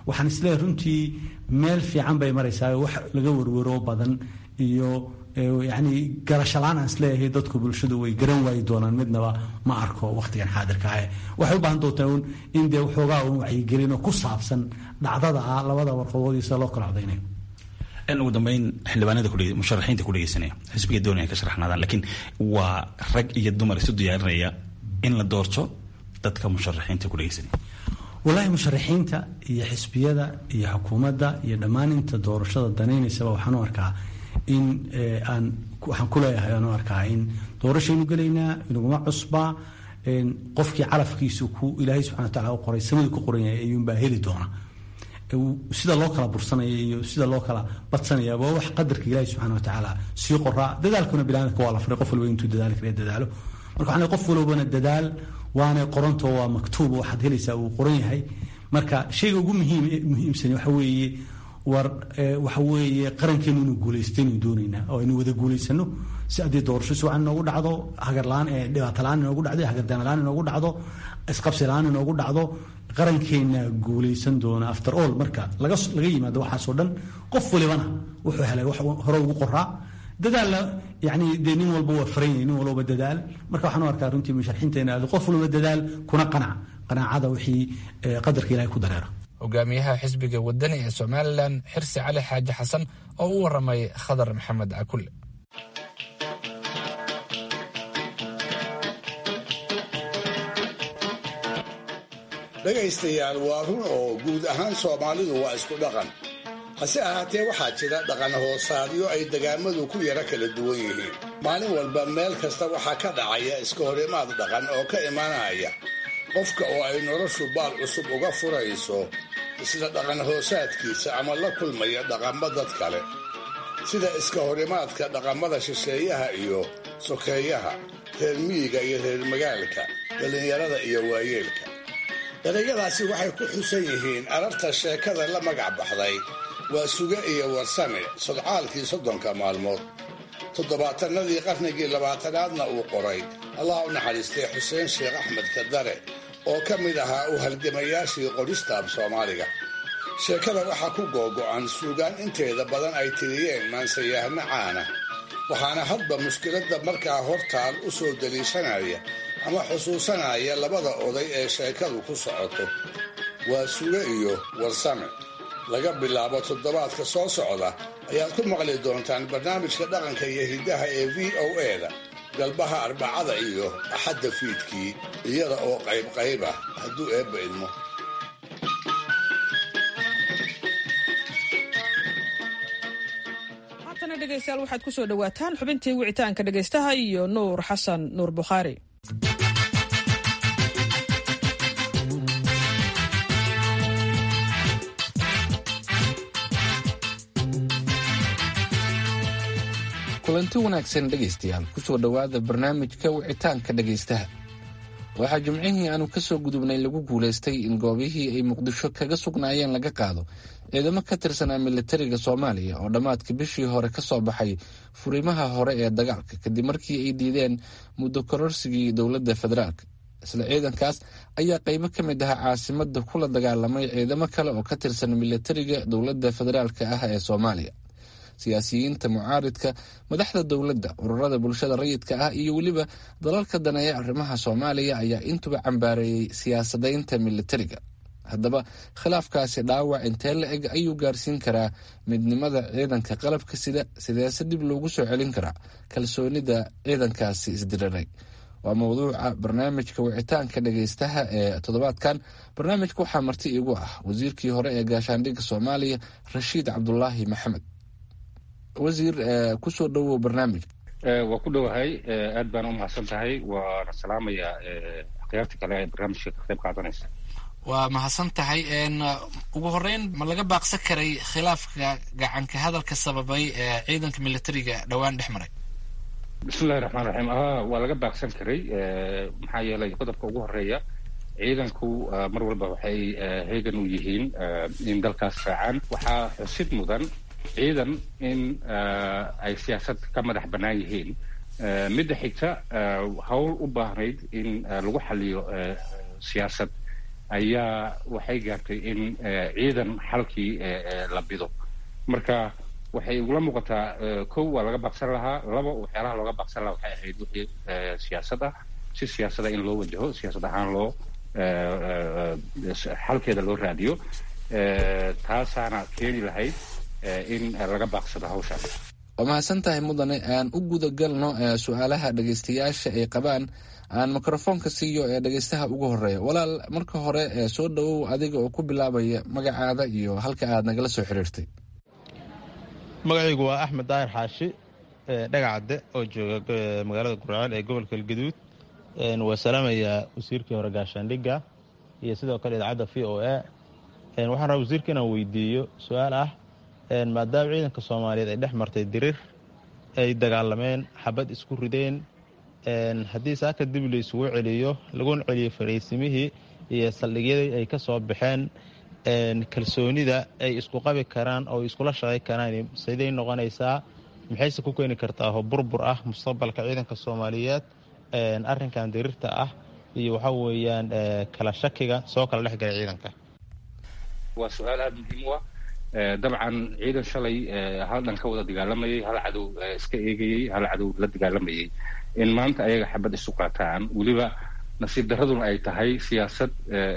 waxaan isleeyahay runtii meel fiican bay maraysaa wax laga warwaro badan iyo yani garashalaan aan isleeyahay dadku bulshadu way garan waayi doonaan midnaba ma arko wakhtigan xaadirka ah waxay u baahan doontaa un in dee waxoogaa un wacyigelino ku saabsan dhacdada ah labada warqadood iyo sida loo kala codaynayo ugu dambeyn xildhibaanada musharaxiinta ku dhegeysanaya xisbiga doonaya ka sharaxnaadaan laakiin waa rag iyo dumar isu diyaarinaya in la doorto dadka musharaxiinta ku dhegeysanaya walaahi musharaxiinta iyo xisbiyada iyo xukuumadda iyo dhammaan inta doorashada danaynaysaba waxaan u arkaa in aan waxaan ku leeyahay aan u arkaa in doorashaynu gelaynaa inaguma cusbaa qofkii calafkiisu ku ilaahay subxana wataala u qoray samadu ku qoran yahay ayuunbaa heli doona sida loo kala bursanaya iyo sida loo kala badsanaya waa wax qadarka ilaahay subxana watacaala sii qoraa dadaalkuna bilaadka waa la faray qof walba intuu dadaali kara dadaalo marka waxaan qof walbana dadaal waana qoranto waa maktuub waxaad helaysaa uu qoran yahay marka shayga ugu muhiim muhiimsan waxa weeye war waxa weeye qarankeenu inuu guulaystaynu doonaynaa oo aynu wada guulaysano si haddii doorasho si wacan inoogu dhacdo hagarlaan dhibaato la-aan inoogu dhacdo hagardaana la-aan inoogu dhacdo isqabsi la-aan inoogu dhacdo qarankeena guulaysan doona after all marka laga laga yimaado waxaasoo dhan qof walibana wuxuu helay wax hore ugu qoraa dadaalla yani dee nin walba waa faran yahay nin walba dadaal marka waxaan u arkaa runtii musharaxiinteena aad qof walba dadaal kuna qanac qanaacada wixii qadarka ilahay ku dareera hogaamiyaha xisbiga wadani ee somalilan xirsi cali xaaji xasan oo u waramay khadar maxamed cakulle dhegaystayaal waa run oo guud ahaan soomaalidu waa isku dhaqan hase ahaatee waxaa jira dhaqan hoosaadyo ay degaamadu ku yara kala duwan yihiin maalin walba meel kasta waxaa ka dhacaya iska horimaad dhaqan oo ka imanaya qofka oo ay noloshu baal cusub uga furayso isla dhaqan hoosaadkiisa ama la kulmaya dhaqammo dad kale sida iska horimaadka dhaqamada shisheeyaha iyo sokeeyaha reer miyiga iyo reer magaalka dhallinyarada iyo waayeelka erayadaasi waxay ku xusan yihiin ararta sheekada la magac baxday waa suge iyo warsame sodcaalkii soddonka maalmood toddobaatanadii qarnigii labaatanaadna uu qoray allah u naxariistay xuseen sheekh axmed kadare oo ka mid ahaa u halgamayaashii qoristaab soomaaliga sheekada waxaa ku googo'an suugaan inteeda badan ay tiriyeen maansayahno caana waxaana hadba mushkiladda markaa hortaal u soo daliishanaya ama xusuusanaya labada oday ee sheekadu ku socoto waa suge iyo warsame laga bilaabo toddobaadka soo socda ayaad ku maqli doontaan barnaamijka dhaqanka iyo hiddaha ee v o e-da galbaha arbacada iyo axadda fiidkii iyada oo qaybqayb ah hadduu eebba idmo haatana dhegaystayaal waxaad ku soo dhowaataan xubintii wicitaanka dhegaystaha iyo nuur xasan nuur bukhaari kulanti wanaagsan dhegaystayaal kusoo dhowaada barnaamijka wicitaanka dhegaystaha waxaa jimcihii aanu ka soo gudubnay lagu guulaystay in goobihii ay muqdisho kaga sugnaayeen laga qaado ciidamo ka tirsanaa militariga soomaaliya oo dhammaadka bishii hore ka soo baxay furimaha hore ee dagaalka kadib markii ay diideen muddo kororsigii dowladda federaalk isla ciidankaas ayaa qaybo ka mid ahaa caasimada kula dagaalamay ciidamo kale oo ka tirsan militariga dowladda federaalk ah ee soomaaliya siyaasiyiinta mucaaridka madaxda dowladda ururada bulshada rayidka ah iyo weliba dalalka daneeya arrimaha soomaaliya ayaa intuba cambaareeyey siyaasadaynta militariga haddaba khilaafkaasi dhaawac intee la eg ayuu gaarsiin karaa midnimada ciidanka qalabka sida sideese dib loogu soo celin karaa kalsoonida ciidankaasi isdiriray waa mowduuca barnaamijka wicitaanka dhagaystaha ee toddobaadkan barnaamijka waxaa marti iigu ah wasiirkii hore ee gaashaandhigga soomaaliya rashiid cabdulaahi maxamed wasiir kusoo dhowow barnaamijka waa ku dhowahay aad baan u mahadsan tahay waana salaamayaa akhyaarta kale ee barnaamijka ka qayb qaadanaysa waa mahadsan tahay ugu horeyn ma laga baaqsan karay khilaafka gacanka hadalka sababay ee ciidanka militariga dhowaan dhex maray bismillahi raxmaan raxiim a waa laga baaqsan karay maxaa yeelay qodobka ugu horeeya ciidanku mar walba waxay heegan u yihiin in dalkaas raacaan waxaa xusid mudan ciidan in ay siyaasad ka madax bannaan yihiin midda xigta hawl u baahnayd in lagu xaliyo siyaasad ayaa waxay gaartay in ciidan xalkii la bido marka waxay igula muuqataa kow waa laga baaqsan lahaa laba waxyaalaha looga baaqsan lahaa waxay ahayd wixii siyaasad ah si siyaasada in loo wajaho siyaasad ahaan loo xalkeeda loo raadiyo taasaana keeni lahayd in laga baaqsado hawshaas waa mahadsan tahay mudane aan u guda galno su-aalaha dhegeystayaasha ay qabaan aan mikrofoonka siiyo ee dhegeystaha ugu horeeya walaal marka hore soo dhowow adiga oo ku bilaabaya magacaada iyo halka aad nagala soo xiriirtay magacaygu waa axmed daahir xaashi dhagacadde oo jooga magaalada gurceel ee gobolka galgaduud waa salaamayaa wasiirkii hore gaashaandhigga iyo sidoo kale idaacadda v o a waxaan rabaa wasiirka inaan weydiiyo su-aal ah maadaama ciidanka soomaaliyeed ay dhex martay dirir ay dagaalameen xabad isku rideen haddii saaka dib la isugu celiyo laguna celiyo fariisimihii iyo saldhigyadii ay ka soo baxeen kalsoonida ay isku qabi karaan oo iskula shaqay karaan siday noqonaysaa maxayse ku keeni kartaa oo burbur ah mustaqbalka ciidanka soomaaliyeed arrinkan dirirta ah iyo waxa weeyaan kala shakiga soo kala dhex galay ciidanka waa su-aal aada muhiim u ah dabcan ciidan shalay hal dhan ka wada dagaalamayay hal cadow iska eegayey hal cadow la dagaalamayay in maanta ayaga xabad isu qaataan weliba nasiib daraduna ay tahay siyaasad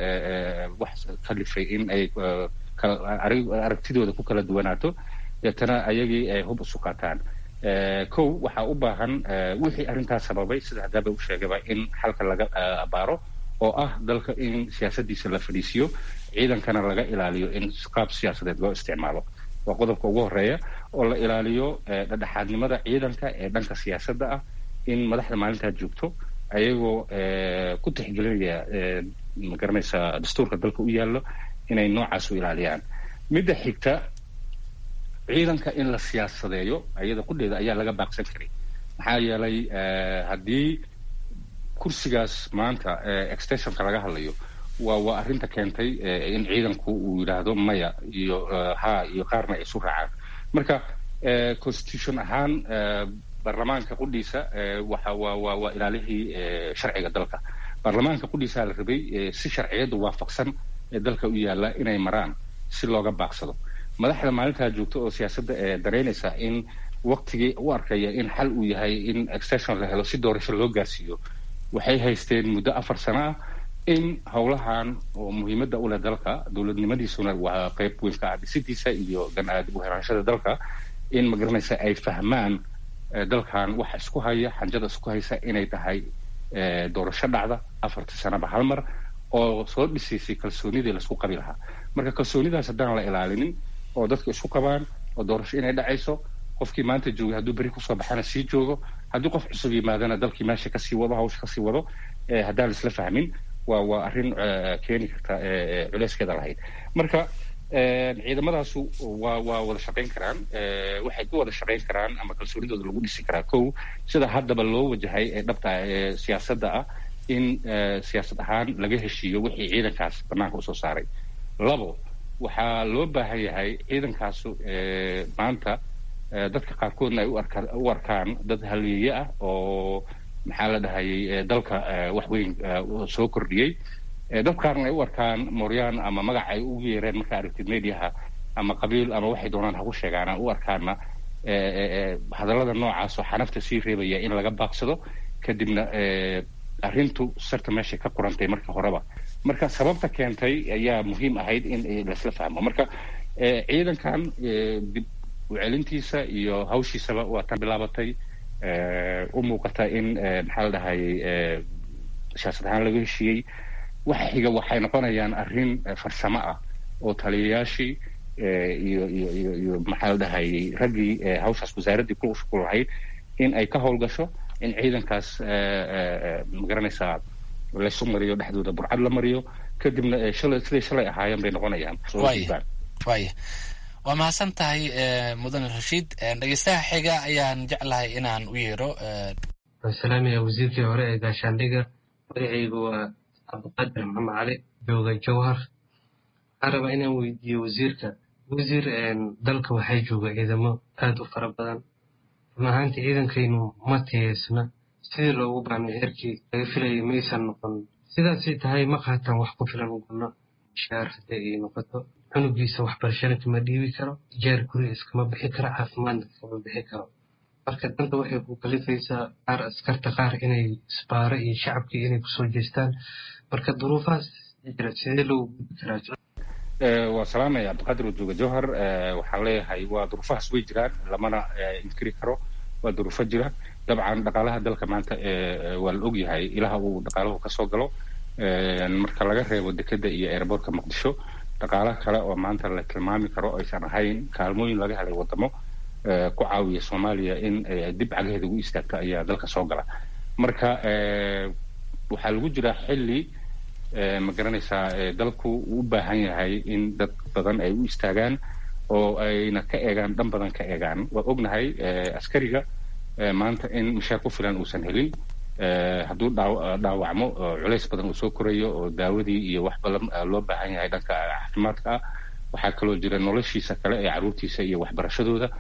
wax kalifay in ay aragtidooda ku kala duwanaato deetana ayagii ay hub isu qaataan kow waxaa u baahan wixii arrintaas sababay sida haddaaba u sheegaba in xalka laga abaaro oo ah dalka in siyaasadiisa la fadhiisiyo ciidankana laga ilaaliyo in qaab siyaasadeed loo isticmaalo waa qodobka ugu horeeya oo la ilaaliyo dhadhexaadnimada ciidanka ee dhanka siyaasadda ah in madaxda maalintaa joogto ayagoo ku tixgelinaya magaranaysa dastuurka dalka u yaallo inay noocaas u ilaaliyaan midda xigta ciidanka in la siyaasadeeyo ayada qudheeda ayaa laga baaqsan karay maxaa yeelay haddii kursigaas maanta extensionka laga hadlayo waa waa arrinta keentay in ciidanku uu yidhaahdo maya iyo ha iyo qaarna ay isu raacaan marka constitution ahaan baarlamaanka qudhiisa waxa waa waa waa ilaalihii sharciga dalka baarlamaanka qudhiisaa la rabay si sharciyadda waafaqsan ee dalka u yaalla inay maraan si looga baaqsado madaxda maalintaa joogta oo siyaasadda ee dareynaysa in waktigii u arkaya in xal uu yahay in extension la helo si doorasho loo gaarsiiyo waxay haysteen muddo afar sano ah in howlahan oo muhiimadda u leh dalka dowladnimadiisuna waa qayb weyn ka ah dhisidiisa iyo gan-aadib uheeraanshada dalka in magaranaysa ay fahmaan dalkan waxa isku haya xanjada isku haysa inay tahay doorasho dhacda afartii sanaba hal mar oo soo dhisaysay kalsoonidii laisku qabi lahaa marka kalsoonidaas haddaan la ilaalinin oo dadka isku qabaan oo doorasho inay dhacayso qofkii maanta joogay hadduu beri kusoo baxana sii joogo haddii qof cusub yimaadana dalkii meesha kasii wado hawsha kasii wado haddaan laisla fahmin waa waa arrin keeni karta culeyskeeda lahayd marka ciidamadaasu waa waa wada shaqayn karaan waxay ku wada shaqayn karaan ama kalsoonidooda lagu dhisi karaa kow sida haddaba loo wajahay ee dhabta ee siyaasadda ah in siyaasad ahaan laga heshiiyo wixii ciidankaas banaanka usoo saaray labo waxaa loo baahan yahay ciidankaasu maanta dadka qaarkoodna ay u arkaan dad haliye ah oo maxaa la dhahayay dalka wax weyn soo kordhiyey dad qaarna ay u arkaan mooryaan ama magac ay ugu yeereen markaa aragtid mediaha ama qabiil ama waxay doonaan haku sheegaan u arkaana hadallada noocaas oo xanafta sii reebaya in laga baaqsado kadibna arrintu sarta meeshay ka qurantay marka horeba marka sababta keentay ayaa muhiim ahayd in laisla fahmo marka ciidankan dib ucelintiisa iyo hawshiisaba waa tan bilaabatay u muuqata in maxaa la dhahayay siyaasad ahaan laga heshiiyey waxa xiga waxay noqonayaan arrin farsamo ah oo taliyayaashii iyo iyo iyo iyo maxaa la dhahayay raggii hawshaas wasaaraddii ku shukul lahayd in ay ka howlgasho in ciidankaas magaranaysaa laysu mariyo dhexdooda burcad la mariyo kadibna shalay siday shalay ahaayeen bay noqonayaan waya waa mahadsan tahay mudane rashiid dhegeystaha xiga ayaan jeclahay inaan u yeero salaamaya wasiirkii hore ee gaashaandhiga magacaygu waa cabdiqaadir maxamed cali jooga jawhar waxaan rabaa inaan weydiiyo wasiirka wasiir dalka waxaa jooga ciidamo aada u fara badan run ahaantii ciidankaynu ma tiyeysna sidii loogu baahmay xerkii laga filayay maysan noqon sidaasay tahay ma qaataan wax ku filan uguna shaar haddii ay noqoto cunugiisa waxbarashana kama dhiibi karo jeer guri iskama bixi karo caafimaadna kama bixi karo marka danta waxay ku kalifaysaa qaar askarta qaar inay isbaaro iyo shacabkii inay kusoo jeestaan marka duruufahaas jira sidee loo gudbi karaa waa salaamaya cabdiqaadir wajuuga jowhar waxaan leeyahay waa duruufahaas way jiraan lamana inkiri karo waa duruufo jira dabcan dhaqaalaha dalka maanta waa la ogyahay ilaha uu dhaqaalahu kasoo galo marka laga reebo dekeda iyo airbortka muqdisho dhaqaala kale oo maanta la tilmaami karo aysan ahayn kaalmooyin laga helay wadamo ku caawiya soomaaliya in dib cagaheeda ugu istaagto ayaa dalka soo gala marka waxaa lagu jiraa xilli ma garanaysaa dalku uu u baahan yahay in dad badan ay u istaagaan oo ayna ka eegaan dhan badan ka eegaan waa ognahay askariga maanta in mishaar ku filan uusan helin hadduu dhaawacmo culays badan uu soo korayo oo daawadii iyo wax badan loo baahan yahay dhanka caafimaadka ah waxaa kaloo jira noloshiisa kale ee caruurtiisa iyo waxbarashadooda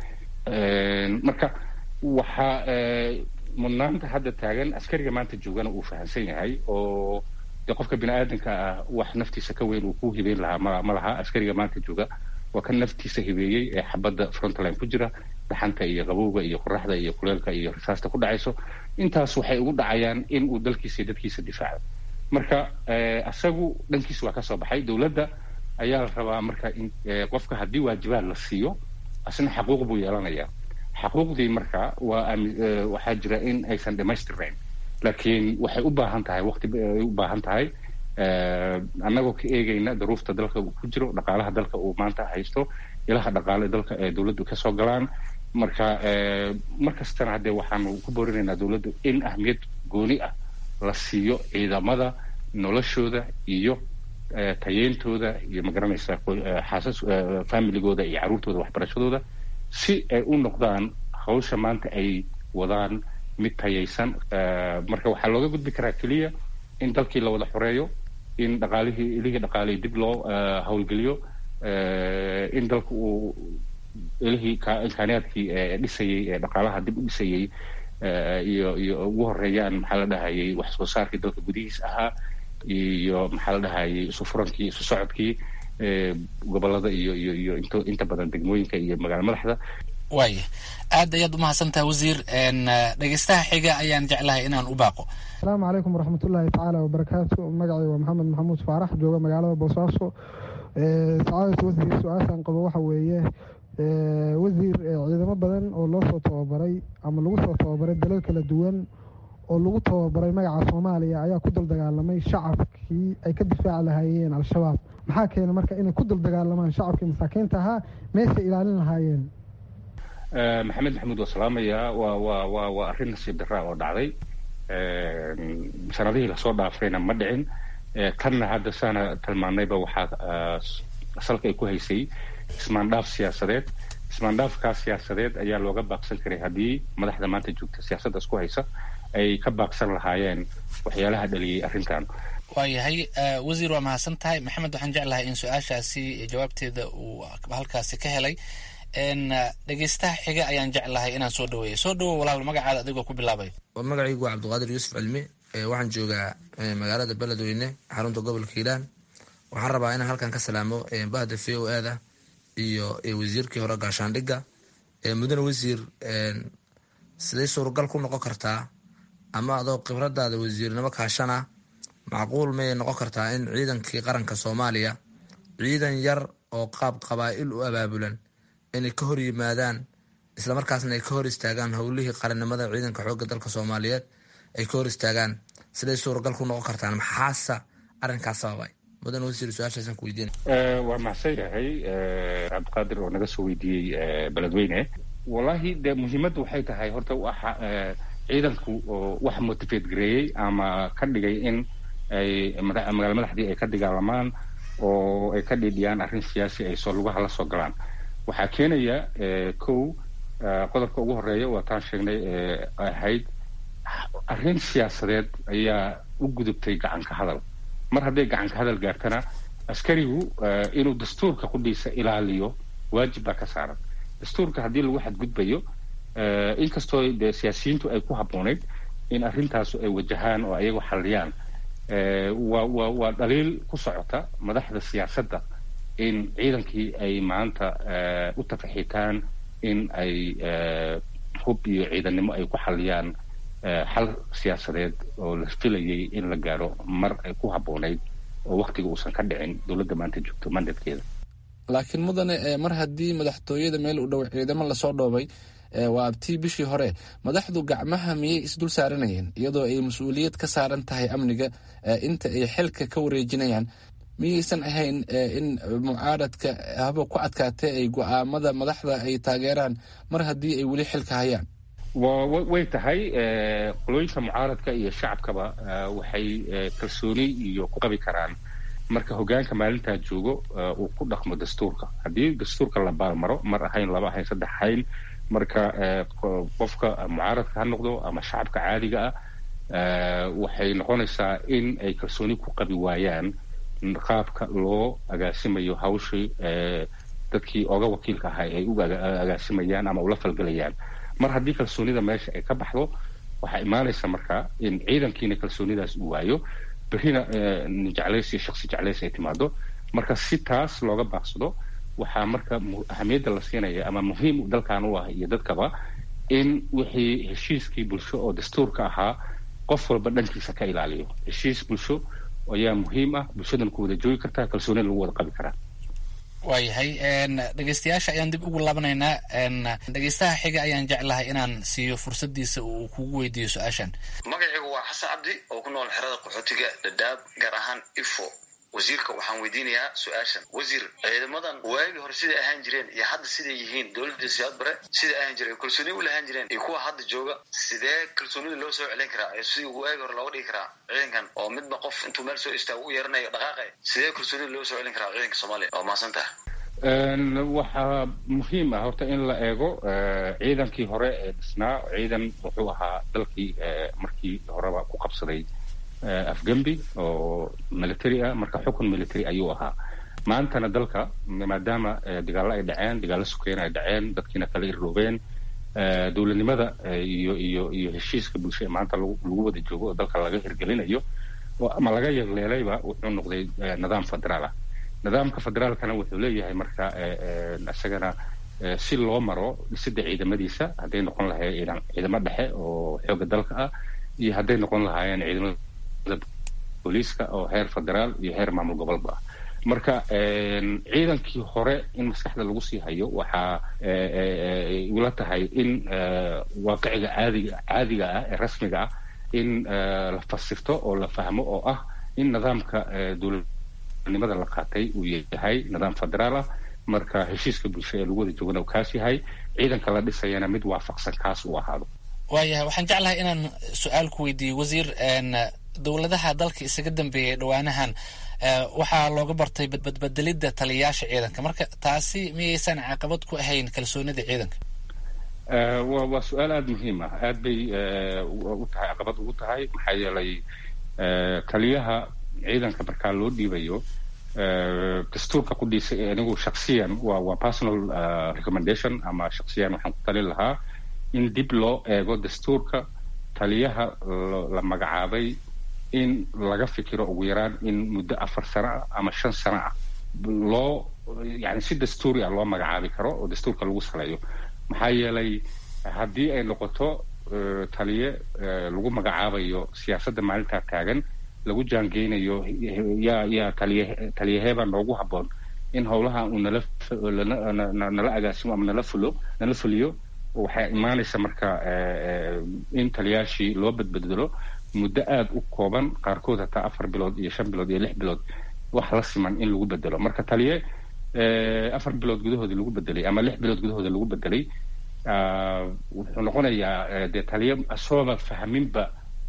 marka waxaa mudnaanta hadda taagan askariga maanta joogana uu fahamsan yahay oo de qofka bini aadanka ah wax naftiisa ka weyn uu ku hibeyn lahaa ma ma laha askariga maanta jooga waa kan naftiisa hibeeyey ee xabadda frontline ku jira dhaxanta iyo qabowga iyo qoraxda iyo kuleelka iyo rasaasta ku dhacayso intaas waxay ugu dhacayaan in uu dalkiisa iyo dadkiisa difaaco marka asagu dhankiisa waa kasoo baxay dowladda ayaa la rabaa marka in qofka haddii waajibaad la siiyo asna xaquuq buu yeelanayaa xaquuqdii marka waa waxaa jira in aysan dhamaystirnayn laakiin waxay u baahan tahay waqti ay u baahan tahay annagoo ka eegayna daruufta dalka uu ku jiro dhaqaalaha dalka uu maanta haysto ilaha dhaqaale dalka ee dowladdu kasoo galaan marka mar kastana haddee waxaanu ku boorinaynaa dowladdu in ahmiyad gooni ah la siiyo ciidamada noloshooda iyo tayeyntooda iyo magaranaysa xaasas familigooda iyo carruurtooda waxbarashadooda si ay u noqdaan hawsha maanta ay wadaan mid tayaysan marka waxaa looga gudbi karaa keliya in dalkii la wada xoreeyo in dhaqaalihii ilihii dhaqaalihii dib loo howlgeliyo in dalka uu ilihii imkaaniyaadkii dhisayey ee dhaqaalaha dib u dhisayey iyo iyo ugu horeeyaan maxaa la dhahayay wax soo saarkii dalka gudihiis ahaa iyo maxaa la dhahayay isu furankii isu socodkii gobolada iyo iyo iyo int inta badan degmooyinka iyo magaala madaxda waaya aad ayaad umahadsantaha wasiir dhegeystaha xiga ayaan jeclahay inaan u baaqo asalaamu calaykum waraxmatullaahi tacaala wabarakaatu magacay waa maxamed maxamuud faarax jooga magaalada boosaaso sacaadata wasiir su-aashaan qabo waxa weeye wasiir ciidamo badan oo loo soo tababaray ama lagu soo tababaray dalal kala duwan oo lagu tababaray magaca soomaaliya ayaa ku daldagaalamay shacabkii ay ka difaaci lahaayeen al-shabaab maxaa keena marka inay ku daldagaalamaan shacabkii masaakiinta ahaa meeshay ilaalin lahaayeen maxamed maxamuud waa salaamaya waa waa waa waa arrin nasiib daraa oo dhacday sanadihii lasoo dhaafayna ma dhicin tanna hadda saana tilmaanayba waxaa salka ay ku haysay ismaandhaaf siyaasadeed ismaandhaafkaas siyaasadeed ayaa looga baaqsan karay haddii madaxda maanta joogta siyaasaddaas ku haysa ay ka baaqsan lahaayeen waxyaalaha dhaliyey arrintan waayahay wasiir waa mahadsan tahay maxamed waxaan jeclahay in su-aashaasi jawaabteeda uu halkaasi ka helay dhegeystaha xiga ayaan jeclahay inaan soo dhaweeyo soo dhawow walaal magacaada adigoo ku bilaabay magacaygu waa cabdiqaadir yuusuf cilmi waxaan joogaa magaalada beledweyne xarunta gobolka hiilaan waxaan rabaa inaan halkan ka salaamo bahda v o e da iyo wasiirkii hore gaashaandhigga mudane wasiir siday suuragal ku noqon kartaa ama adoo khibradaada wasiirnimo kaashana macquul mayay noqon kartaa in ciidankii qaranka soomaaliya ciidan yar oo qaab qabaa'il u abaabulan inay ka hor yimaadaan islamarkaasna ay ka hor istaagaan howlihii qarannimada ciidanka xoogga dalka soomaaliyeed ay ka hor istaagaan siday suuragal ku noqon kartaan maxaasa arrinkaas sababay mudan wasiir su-aashaasaan ku weydiina waa mahadsan yahay cabdiqaadir oo naga soo weydiiyey beledweyne wallahi de muhiimaddu waxay tahay horta waxa ciidanku wax motivate gareeyey ama ka dhigay in ay magaala madaxdii ay ka dagaalamaan oo ay ka dhiidhiyaan arrin siyaasi ay soo lugaha la soo galaan waxaa keenaya kow qodobka ugu horeeya waa taan sheegnay ahayd arrin siyaasadeed ayaa u gudubtay gacanka hadal mar hadday gacanka hadal gaartana askarigu inuu dastuurka qudhiisa ilaaliyo waajib baa ka saaran dastuurka haddii lagu xadgudbayo inkastoo de siyaasiyiintu ay ku habboonayd in arrintaasu ay wajahaan oo ayagu xalliyaan waa waa waa dhaliil ku socota madaxda siyaasadda in ciidankii ay maanta u tafaxiitaan in ay hub iyo ciidannimo ay ku xaliyaan xal siyaasadeed oo la filayay in la gaaro mar ay ku habboonayd oo waktiga uusan ka dhicin dowladda maanta joogto mandatkeeda laakiin mudane mar haddii madaxtooyada meel u dhow ciidamo lasoo dhoobay waa abtii bishii hore madaxdu gacmaha miyay isdul saaranayeen iyadoo ay mas-uuliyad ka saaran tahay amniga inta ay xilka ka wareejinayaan miyaysan ahayn in mucaaradka haba ku adkaatee ay go-aamada madaxda ay taageeraan mar haddii ay weli xilka hayaan way tahay qolooyinka mucaaradka iyo shacabkaba waxay kalsooni iyo ku qabi karaan marka hogaanka maalintaa joogo uu ku dhaqmo dastuurka haddii dastuurka la baalmaro mar ahayn laba ahayn saddex ahayn marka qofka mucaaradka ha noqdo ama shacabka caadiga ah waxay noqonaysaa in ay kalsooni ku qabi waayaan qaabka loo agaasimayo hawshii dadkii oga wakiilka ahay ay u agaasimayaan ama ula falgelayaan mar haddii kalsoonida meesha ay ka baxdo waxaa imaanaysa marka in ciidankiina kalsoonidaas uu waayo berrina jeclays iyo shaksi jeclays ay timaado marka si taas looga baaqsado waxaa marka ahamiyadda la siinaya ama muhiim dalkan u ah iyo dadkaba in wixii heshiiskii bulsho oo dastuurka ahaa qof walba dhankiisa ka ilaaliyo heshiis bulsho ayaa muhiim ah bulshadan ku wada joogi kartaa kalsoonida lagu wada qabi karaa waayahay dhegeystayaasha ayaan dib ugu laabanaynaa dhegeystaha xiga ayaan jeclahay inaan siiyo fursadiisa uu kugu weydiiyo su-aashan magacaygu waa xasan cabdi oo ku nool xerada qaxootiga dhadhaab gaar ahaan ifo wasiirka waxaan weydiinayaa su-aashan wasiir ciidamadan waagii hore siday ahaan jireen iyo hadda siday yihiin dowladda siyaad bare siday ahaan jireen kalsooni u lahaan jireen iyo kuwa hadda jooga sidee kalsoonida loo soo celin karaa ee sidii waagii hore looga dhigi karaa ciidankan oo midba qof intuu meel soo istaago u yeeranayo dhaqaaqay sidee kalsoonida loo soo celin karaa ciidanka soomaaliya waa mahadsan taha waxaa muhiim ah horta in la eego ciidankii hore ee dhisnaa ciidan wuxuu ahaa dalkii markii horeba ku qabsaday afgembi oo military ah marka xukun military ayuu ahaa maantana dalka maadaama dagaallo ay dhaceen dagaallo sukeyn ay dhaceen dadkiina kala irroobeen dowladnimada iyo iyo iyo heshiiska bulsho ee maanta lagu wada joogo oo dalka laga hirgelinayo ama laga yagleelayba wuxuu noqday nidaam federaal ah nidaamka federaalkana wuxuu leeyahay marka isagana si loo maro dhisidda ciidamadiisa hadday noqon lahayd ciidamo dhexe oo xooga dalka ah iyo hadday noqon lahaayeen ciidamada booliiska oo heer federaal iyo heer maamul gobolba ah marka ciidankii hore in maskaxda lagu sii hayo waxaa ula tahay in waaqiciga caadiga caadiga ah ee rasmiga ah in la fasirto oo la fahmo oo ah in nidaamka dowladnimada la qaatay uu yahay nidaam federaal ah marka heshiiska bulsho ee lagu wada joogana uu kaas yahay ciidanka la dhisayana mid waafaqsan kaas uu ahaado waayahay waxaan jeclahay inaan su-aal ku weydiiyo wasiir dowladaha dalka isaga dambeeyay dhawaanahan waxaa looga bartay badbedelidda taliyayaasha ciidanka marka taasi miyaysan caqabad ku ahayn kalsoonida ciidanka wa waa su-aal aada muhiim ah aad bay u tahay caqabad ugu tahay maxaa yeelay taliyaha ciidanka markaa loo dhiibayo dastuurka ku dhiisay anigu shaksiyan waa waa personal recommendation ama shaksiyan waxaan ku talin lahaa in dib loo eego dastuurka taliyaha la magacaabay in laga fikiro ugu yaraan in muddo afar sano ah ama shan sano ah loo yani si dastuuri ah loo magacaabi karo oo dastuurka lagu saleeyo maxaa yeelay haddii ay noqoto taliye lagu magacaabayo siyaasadda maalintaa taagan lagu jaangeynayo yaa yaa taliye taliyaheebaa noogu habboon in howlaha uu nala nala agaasimo ama nala fulo nala fuliyo waxay imaanaysa marka in taliyaashii loo badbedelo muddo aada u kooban qaarkood hataa afar bilood iyo shan bilood iyo lix bilood wax la siman in lagu bedelo marka taliye afar bilood gudahooda lagu bedelay ama lix bilood gudahooda lagu bedelay wuxuu noqonayaa dee taliye asooba fahminba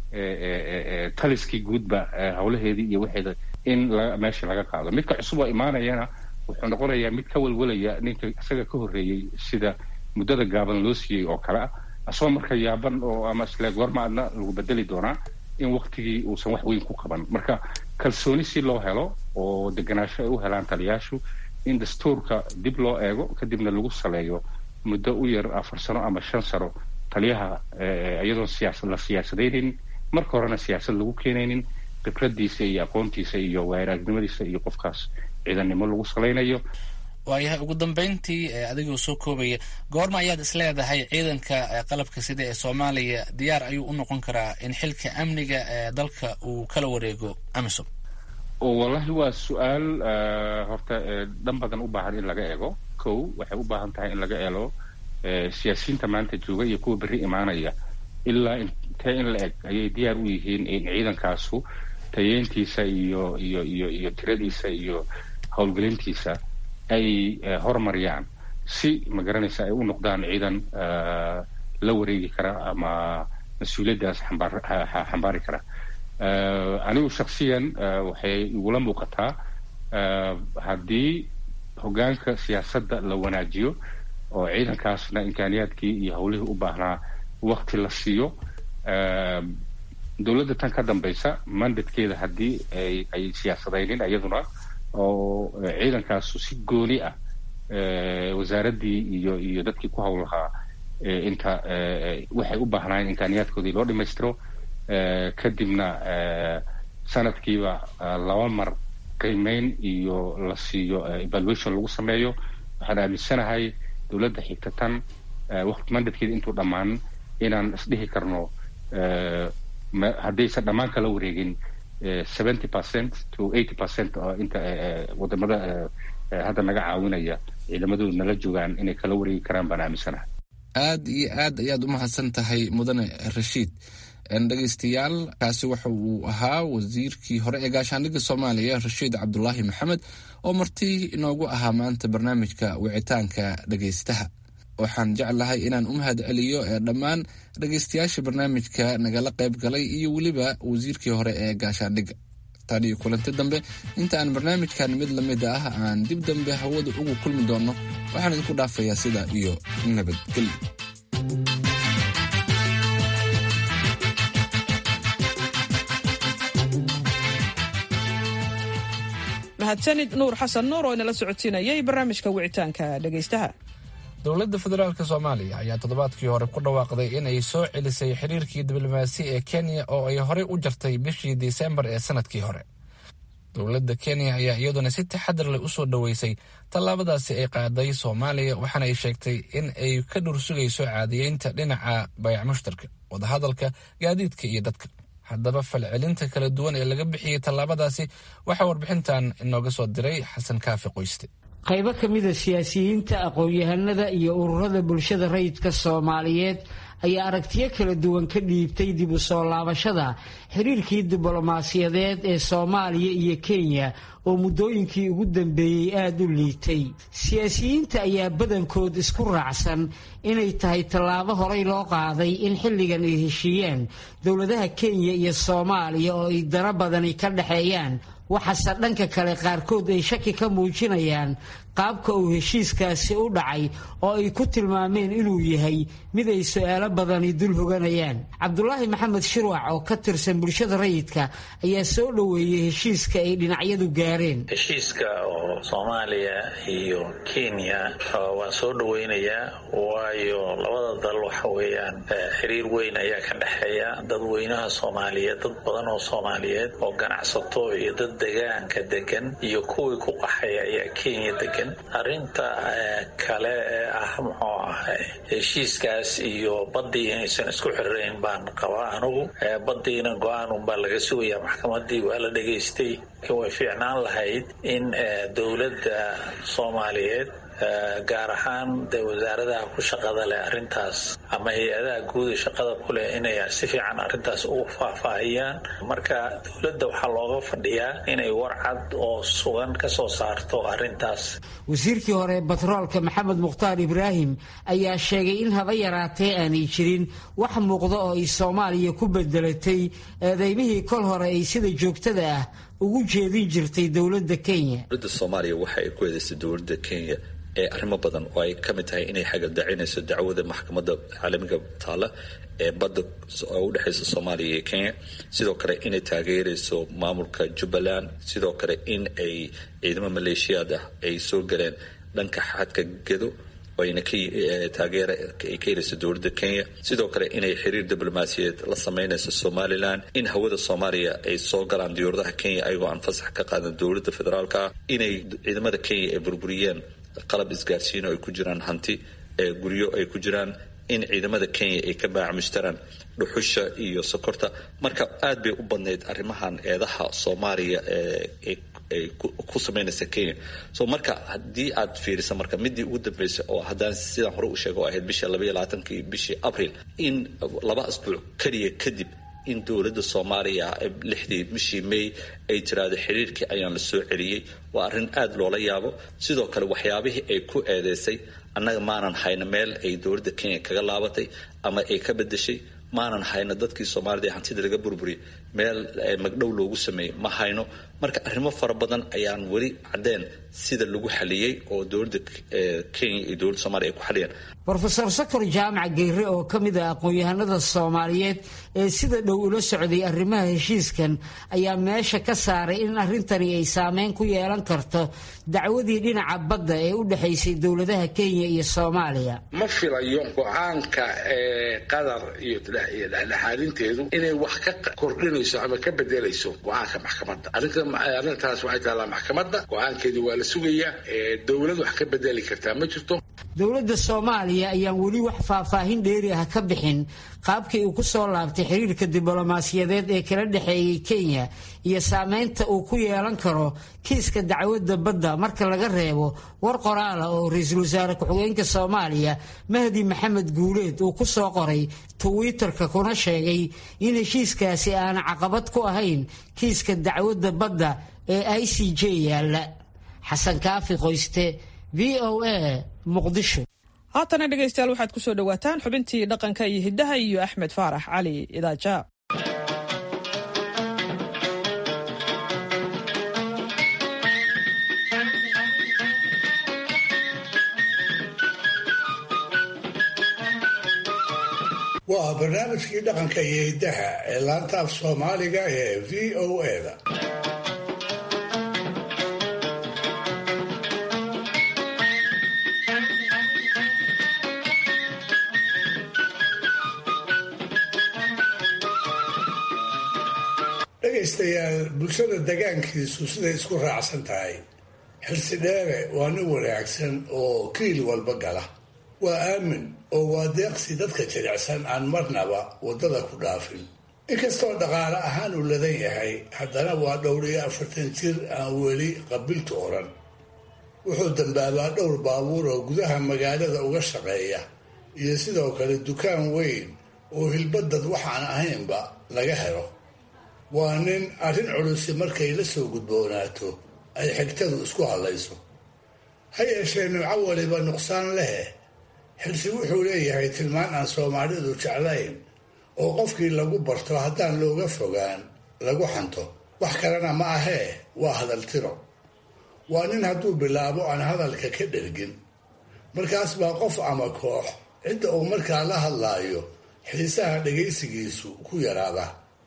taliskii guudba howlaheedii iyo waxeeda in meesha laga qaado midka cusub oo imaanayana wuxuu noqonayaa mid ka welwelaya ninka isaga ka horreeyey sida muddada gaaban loo siiyey oo kale ah asagoo marka yaaban oo ama isle goorma adna lagu bedeli doonaa in waktigii uusan wax weyn ku qaban marka kalsooni si loo helo oo deganaansho ay u helaan taliyaashu in dastuurka dib loo eego kadibna lagu saleeyo muddo u yar afar sano ama shan sano taliyaha iyadoon siyaasad la siyaasadaynin marka horena siyaasad lagu keenaynin khibradiisa iyo aqoontiisa iyo waayaragnimadiisa iyo qofkaas ciidannimo lagu salaynayo waayahay ugu dambeyntii adigoo soo koobaya goorma ayaad isleedahay ciidanka qalabka sida ee soomaaliya diyaar ayuu u noqon karaa in xilka amniga ee dalka uu kala wareego amisom wallahi waa su-aal horta dhan badan u baahan in laga eego kow waxay u baahan tahay in laga eelo siyaasiyiinta maanta jooga iyo kuwa berri imaanaya ilaa intee in la eg ayay diyaar u yihiin in ciidankaasu tayeyntiisa iyo iyo iyo iyo tiradiisa iyo howlgelintiisa ay horumariyaan si magaranaysa ay u noqdaan ciidan la wareegi kara ama mas-uuliyaddaas xambaari kara anigu shaksiyan waxay igula muuqataa haddii hoggaanka siyaasadda la wanaajiyo oo ciidankaasna imkaaniyaadkii iyo howlihii u baahnaa wakti la siiyo dowladda tan ka dambaysa mandatkeeda haddii ay siyaasadaynin iyaduna oo ciidankaasu si gooni ah wasaaraddii iyo iyo dadkii ku howl lahaa inta waxay u baahnaayeen imkaaniyaadkoodii loo dhammaystiro kadibna sanadkiiba laba mar qiimeyn iyo la siiyo evaluation lagu sameeyo waxaan aaminsanahay dowladda xigta tan waqti mandatkeeda intuu dhammaan inaan isdhihi karno haddaysan dhammaan kala wareegin seventy percent to eighty percent oo inta wadamada hadda naga caawinaya ciidamadoodu nala joogaan inay kala wareegi karaan baan aaminsanahay aad iyo aad ayaad u mahadsan tahay mudane rashiid dhegeystayaal kaasi waxa uu ahaa wasiirkii hore ee gaashaandhigga soomaaliya rashiid cabdulaahi maxamed oo marti inoogu ahaa maanta barnaamijka wicitaanka dhegeystaha waxaan jeclahay inaan u mahad celiyo ee dhammaan dhegeystayaasha barnaamijka nagala qayb galay iyo weliba wasiirkii hore ee gaashaandhigga tan iyo kulanti dambe inta aan barnaamijkan mid lamid ah aan dib dambe hawada ugu kulmi doonno waxaan idinku dhaafayaa sida iyo nabadgelyo mahadsanid nuur xasan nuur oo inala socodsiinayay barnaamijka wicitaanka dhegeystaha dowladda federaalk soomaaliya ayaa toddobaadkii hore ku dhawaaqday in ay soo celisay xiriirkii diblomaasi ee kenya oo ay horey u jartay bishii disembar ee sanadkii hore dowladda kenya ayaa iyaduna si taxadar leh u soo dhoweysay tallaabadaasi ay qaaday soomaaliya waxaana ay sheegtay in ay ka dhursugayso caadiyeynta dhinaca bayac mushtarka wadahadalka gaadiidka iyo dadka haddaba falcelinta kala duwan ee laga bixiyey tallaabadaasi waxaa warbixintan inooga soo diray xasan kaafi qoyste qaybo ka mida siyaasiyiinta aqoon-yahanada iyo ururada bulshada rayidka soomaaliyeed ayaa aragtiyo kala duwan ka dhiibtay dib u soo laabashada xiriirkii diblomaasiyadeed ee soomaaliya iyo kenya oo muddooyinkii ugu dambeeyey aada u liitay siyaasiyiinta ayaa badankood isku raacsan inay tahay tallaabo horey loo qaaday in xilligan ay heshiiyaan dowladaha kenya iyo soomaaliya oo ay dana badani ka dhexeeyaan waxaase dhanka kale qaarkood ay shaki ka muujinayaan qaabka uu heshiiskaasi u dhacay oo ay ku tilmaameen inuu yahay mid ay su-aalo badani dul hoganayaan cabdulaahi maxamed shirwac oo ka tirsan bulshada rayidka ayaa soo dhoweeyey heshiiska ay dhinacyadu gaareen heshiiska oo soomaaliya iyo kenya waan soo dhoweynayaa waayo labada dal waxa weeyaan xiriir weyn ayaa ka dhexeeya dadweynaha soomaaliyeed dad badan oo soomaaliyeed oo ganacsato iyo dad degaanka degan iyo kuwii ku qaxaya ayaa kenya degan arrinta kale ee ah muxuu ahay heshiiskaas iyo baddii inaysan isku xirirayn baan qabaa anugu baddiina go-aan unbaa laga sugayaa maxkamadii waa la dhegaystay way fiicnaan lahayd in dowladda soomaaliyeed gaar ahaan dee wasaaradaha ku shaqada leh arrintaas ama hay-adaha guuda shaqada ku leh inay si fiican arrintaas ugu faahfaahiyaan marka dowladda waxaa looga fadhiyaa inay warcad oo sugan ka soo saarto arrintaas wasiirkii hore batroolka maxamed mukhtaar ibraahim ayaa sheegay in haba yaraatee aanay jirin wax muuqda oo ay soomaaliya ku bedelatay eedeymihii kol hore ay sida joogtada ah ugu jeedin jirtay dowladda kenya dowladda soomaaliya waxa ay ku eedaysay dowladda kenya ee arrimo badan oo ay ka mid tahay inay xagaldacinayso dacwada maxkamadda caalamiga taala ee badda oo u dhexaysa soomaaliya iyo kenya sidoo kale inay taageerayso maamulka jubbaland sidoo kale in ay ciidamo maleeshiyaad ah ay soo galeen dhanka xadka gedo ayna taageera ay ka helayso dowladda kenya sidoo kale inay xiriir diblomaasiyeed la samaynayso somalilan in hawada soomaaliya ay soo galaan diyuuradaha kenya ayagoo aan fasax ka qaadan dowladda federaalka ah inay ciidamada kenya ay burburiyeen qalab isgaarsiino ay ku jiraan hanti guryo ay ku jiraan in ciidamada kenya ay ka baacmushtaraan dhuxusha iyo sokorta marka aad bay u badnayd arrimahan eedaha soomaaliya ay ku samaynaysa kenya so marka haddii aad fiirisa marka midii ugu dambeysay oo haddaan sidaan hore u sheega oo ahayd bishii labaiyo labaatankii bishii abril in laba asbuuc keliya kadib in dowladda soomaaliya lixdii bishii may ay tiraahdo xiriirkii ayaan la soo celiyey waa arrin aad loola yaabo sidoo kale waxyaabihii ay ku eedeysay annaga maanan hayno meel ay dowladda kenya kaga laabatay ama ay ka bedeshay maanan hayno dadkii soomaalida ee hantida laga burburiyay meel magdhow loogu sameeyey ma hayno marka arrimo fara badan ayaan weli caddeen sida lagu xaliyey oo dowladda kenya iyo dowladda soomaliya ay ku xaliyeen rofeor sakar jaamac geyre oo ka mid ah aqoon-yahanada soomaaliyeed ee sida dhow ula socday arrimaha heshiiskan ayaa meesha ka saaray in arrintani ay saameyn ku yeelan karto dacwadii dhinaca badda ee u dhexaysay dowladaha kenya iyo soomaaliya ma filayo go-aanka qatar iyo dhexdhexaadinteedu inay wax ka kordhinayso ama ka bedelayso go-aanka maxkamadda arrintaas waxay taallaa maxkamadda go-aankeedii waa la sugayaa dowlad wax ka bedeli kartaa ma jirto dowladda soomaaliya ayaan weli wax faahfaahin dheeri ah ka bixin qaabkii uu ku soo laabtay xiriirka diblomaasiyadeed ee kala dhexeeyey kenya iyo saameynta uu ku yeelan karo kiiska dacwadda badda marka laga reebo war qoraala oo ra-iisul wasaare ku-xigeenka soomaaliya mahdi maxamed guuleed uu ku soo qoray twitter-ka kuna sheegay in heshiiskaasi aana caqabad ku ahayn kiiska dacwadda badda ee i c j yaalla xasan kaafi qoyste v o a muqdisho haatana dhegaystayaal waxaad ku soo dhowaataan xubintii dhaqanka iyo hiddaha iyo axmed faarax cali idaaja waa barnaamijkii dhaqanka iyo hiddaha ee laanta af soomaaliga ee v o a-da dhegaystayaal bulshada degaankiisu siday isku raacsan tahay xilsi dheere waa nin wanaagsan oo kiil walba gala waa aamin oo waa deeqsi dadka jilicsan aan marnaba waddada ku dhaafin inkastoo dhaqaale ahaan uu ladan yahay haddana waa dhowr iyo afartan jir aan weli qabiltu odhan wuxuu dambaabaa dhowr baabuur oo gudaha magaalada uga shaqeeya iyo sidoo kale dukaan weyn oo hilbadad waxaan ahaynba laga helo waa nin arrin culusi markay la soo gudboonaato ay xigtadu isku hadlayso ha yeeshee nuuco waliba nuqsaan lehe xilsi wuxuu leeyahay tilmaan aan soomaalidu jeclayn oo qofkii lagu barto haddaan looga fogaan lagu xanto wax kalena ma ahee waa hadal tiro waa nin hadduu bilaabo aan hadalka ka dhergin markaas baa qof ama koox cidda uu markaa la hadlaayo xiisaha dhagaysigiisu ku yaraada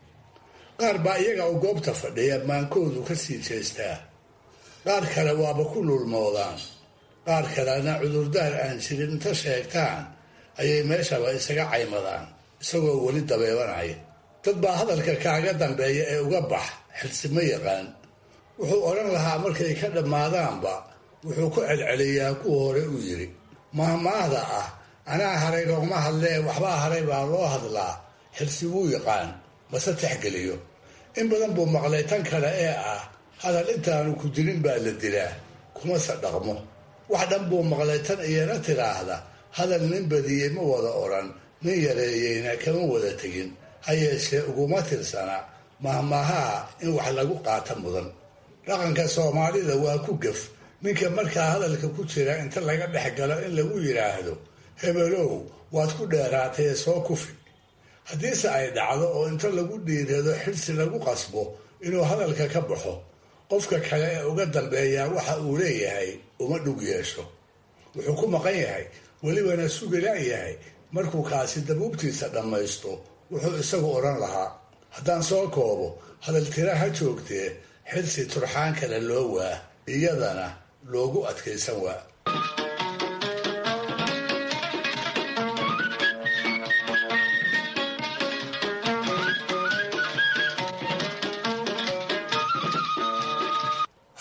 qaar baa iyaga oo goobta fadhiya maankoodu ka sii jeestaa qaar kale waaba ku lulmoodaan qaar kalena cudurdaar aan jirin inta sheegtaan ayay meeshaba isaga caymadaan isagoo weli dabeebanaya dad baa hadalka kaaga dambeeya ee uga bax xilsi ma yaqaan wuxuu odhan lahaa markay ka dhammaadaanba wuxuu ku celceliyaa kuwa hore uu yidhi mahmaahda ah anaa haray loogma hadlee waxbaa haray baa loo hadlaa xilsi wuu yaqaan mase texgeliyo in badan buu maqlay tan kale ee ah hadal intaanu ku jirin baa la dilaa kumase dhaqmo wax dhan buu maqlay tan iyana tiraahda hadal nin badiyey ma wada odhan nin yareeyeyna kama wada tegin ha yeeshee uguma tirsana mahmaahaha in wax lagu qaata mudan dhaqanka soomaalida waa ku gef ninka markaa hadalka ku jira inta laga dhex galo in lagu yidhaahdo hebelow waad ku dheeraatay soo kufi haddiise ay dhacdo oo inta lagu dhiirado xilsi lagu qasbo inuu hadalka ka baxo qofka kale ee uga dambeeyaa waxa uu leeyahay uma dhug yeesho wuxuu ku maqan yahay welibana sugilaa yahay markuu kaasi dabuubtiisa dhammaysto wuxuu isagu odhan lahaa haddaan soo koobo hadal tira ha joogtee xilsi turxaan kale loo waa iyadana loogu adkaysan waa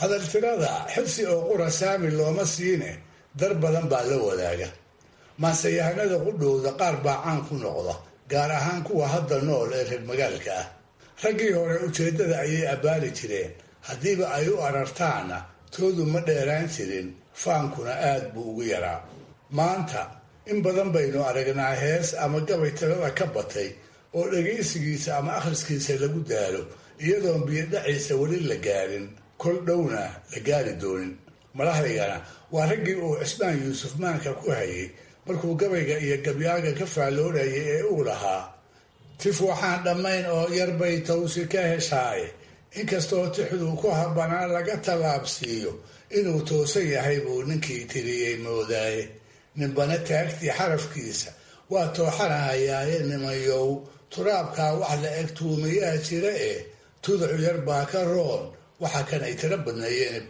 hadaltirada xibsi oo qura saami looma siine dar badan baa la wadaaga maanseyahanada qudhowda qaar baa caan ku noqda gaar ahaan kuwa hadda nool ee reer magaalka ah raggii hore ujeeddada ayay abbaari jireen haddiiba ay u arartaana toodu ma dheeraan jirin faankuna aad buu ugu yaraa maanta in badan baynu aragnaa hees ama gabay tirada ka batay oo dhegaysigiisa ama akhriskiisa lagu daalo iyadoon biyodhaciisa weli la gaarin kol dhowna la gaari doonin madaxdaygana waa raggii uu cismaan yuusuf maanka ku hayay markuu gabayga iyo gabyaaga ka faalloonayay ee uu lahaa tif waxaan dhammayn oo yarbay tawsi ka heshaaye inkastoo tixduu ku habbanaan laga tallaabsiiyo inuu toosan yahay buu ninkii tiriyey moodaaye ninbana taagtii xarafkiisa waa tooxanahayaaye nimayow turaabkaa wax la eg tuumayaa jira eh tuducu yar baa ka roon waxa kan ay tira badneeyeen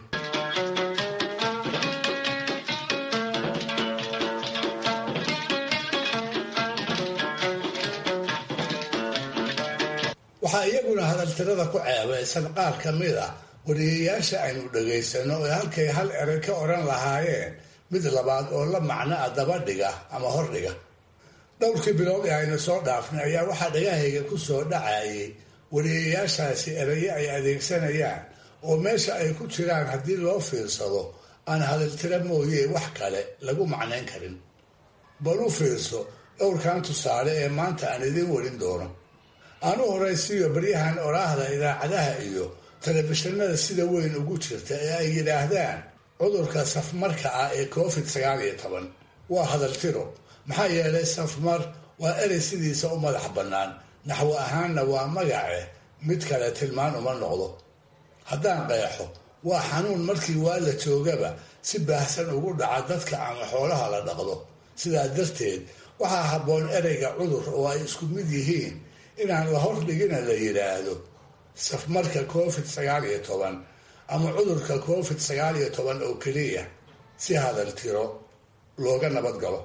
waxaa iyaguna hadaltirada ku ceebaysan qaar ka mid a wariyayaasha aynu dhagaysano ee halkay hal eray ka odhan lahaayeen mid labaad oo la macno a dabadhiga ama hordhiga dhowrkii bilood ee aynu soo dhaafnay ayaa waxaa dhagahayga ku soo dhacayay wariyayaashaasi erayo ay adeegsanayaan oo meesha ay ku jiraan haddii loo fiirsado aan hadaltiro mooye wax kale lagu macnayn karin bal u fiirso dhowrkan tusaale ee maanta aan idiin warin doono aan u horaysiiyo baryahan oraahda idaacadaha iyo telefishinada sida weyn ugu jirta ee ay yidhaahdaan cudurka safmarka ah ee covid sagaal iyo toban waa hadaltiro maxaa yeelay safmar waa erey sidiisa u madax bannaan naxwo ahaanna waa magace mid kale tilmaan uma noqdo haddaan qeexo waa xanuun markii waa la joogaba si baahsan ugu dhaca dadka ama xoolaha la dhaqdo sidaa darteed waxaa habboon ereyga cudur oo ay isku mid yihiin inaan la hordhigina la yidhaahdo safmarka covid sagaal iyo toban ama cudurka covid sagaal iyo toban oo keliya si hadal tiro looga nabad galo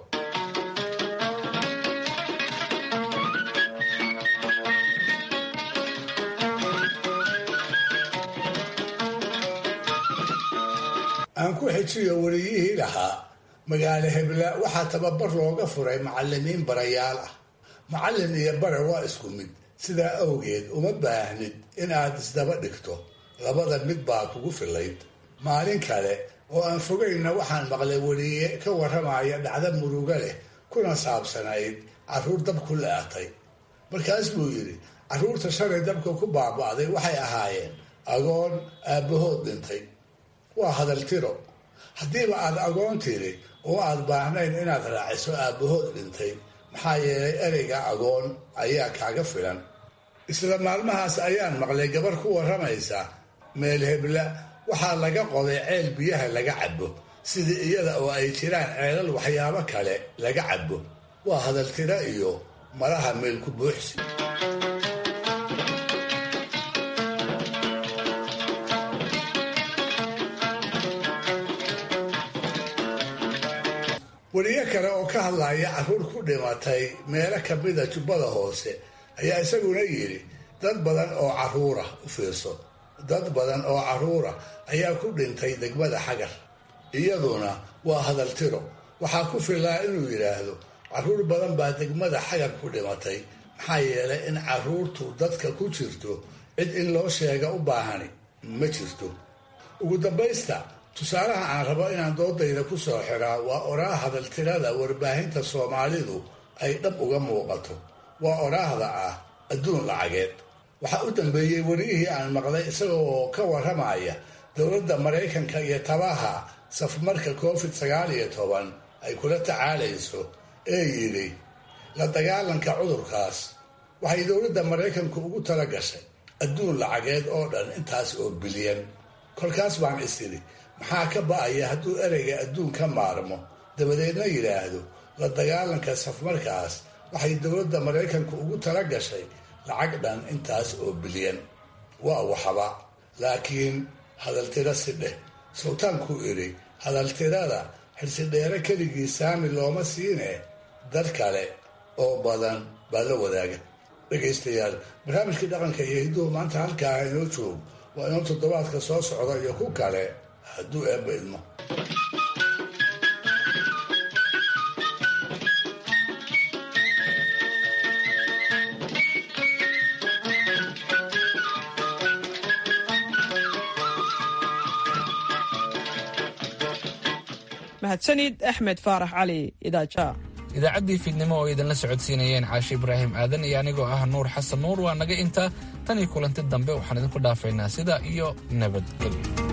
aan ku xejiyo wariyihii lahaa magaalo hebla waxaa tababar looga furay macalimiin barayaal ah macallin iyo bare waa isku mid sidaa awgeed uma baahnid inaad isdaba dhigto labada mid baa kugu filayd maalin kale oo aan fogayna waxaan maqlay weliye ka warramaya dhacdo muruga leh kuna saabsanayd carruur dab ku la-atay markaas buu yidhi carruurta shalay dabka ku baaba'day waxay ahaayeen agoon aabbahood dhintay waa hadal tiro haddiiba aad agoon tiri oo aad baahnayn inaad raaciso aabbahood dhintay maxaa yeelay ereyga agoon ayaa kaaga filan isla maalmahaas ayaan maqlay gabar ku warramaysa meel hebla waxaa laga qoday ceel biyaha laga cabo sidii iyada oo ay jiraan ceelal waxyaabo kale laga cabo waa hadaltiro iyo malaha meelku buuxsi weriyo kale oo ka hadlaya carruur ku dhimatay meelo kamida jubbada hoose ayaa isaguna yidhi dad badan oo carruura u fiirso dad badan oo carruura ayaa ku dhintay degmada xagar iyaduna waa hadal tiro waxaa ku filaa inuu yidhaahdo carruur badan baa degmada xagar ku dhimatay maxaa yeelay in carruurtu dadka ku jirto cid in loo sheega u baahani ma jirto ugu dambaysta tusaalaha aan rabo inaan doodayda ku soo xiraa waa oraa hadaltirada warbaahinta soomaalidu ay dhab uga muuqato waa oraahda ah adduun lacageed waxaa u dambeeyey weriyihii aan maqlay isagoo ka warramaya dowladda maraykanka iyo tabaha safmarka covid sagaal iyo toban ay kula tacaalayso ee yidhi la dagaalanka cudurkaas waxay dowladda maraykanku ugu tala gashay adduun lacageed oo dhan intaas oo bilyan kolkaas baan is idhi maxaa ka ba'aya hadduu ereyga adduun ka maarmo dabadeedna yidhaahdo la dagaalanka safmarkaas waxay dowladda maraykanku ugu tala gashay lacag dhan intaas oo bilyan waa waxba laakiin hadaltiro si dheh sultaankuu idhi hadaltirada xilsidheere keligii saami looma siine dad kale oo badan baa la wadaaga dhegaystayaal barnaamijkii dhaqanka iyo hidduhu maanta halkaa inoo joog waa inuu toddobaadka soo socda iyo ku kale hadduu eebba idmo mahadsanid axmed faarax cali idaaja idaacaddii fiidnimo oo idinla socodsiinayeen caashe ibraahim aadan iyo anigoo ah nuur xasan nuur waa naga intaa tan iyo kulanti dambe waxaan idinku dhaafaynaa sidaa iyo nabadgelyo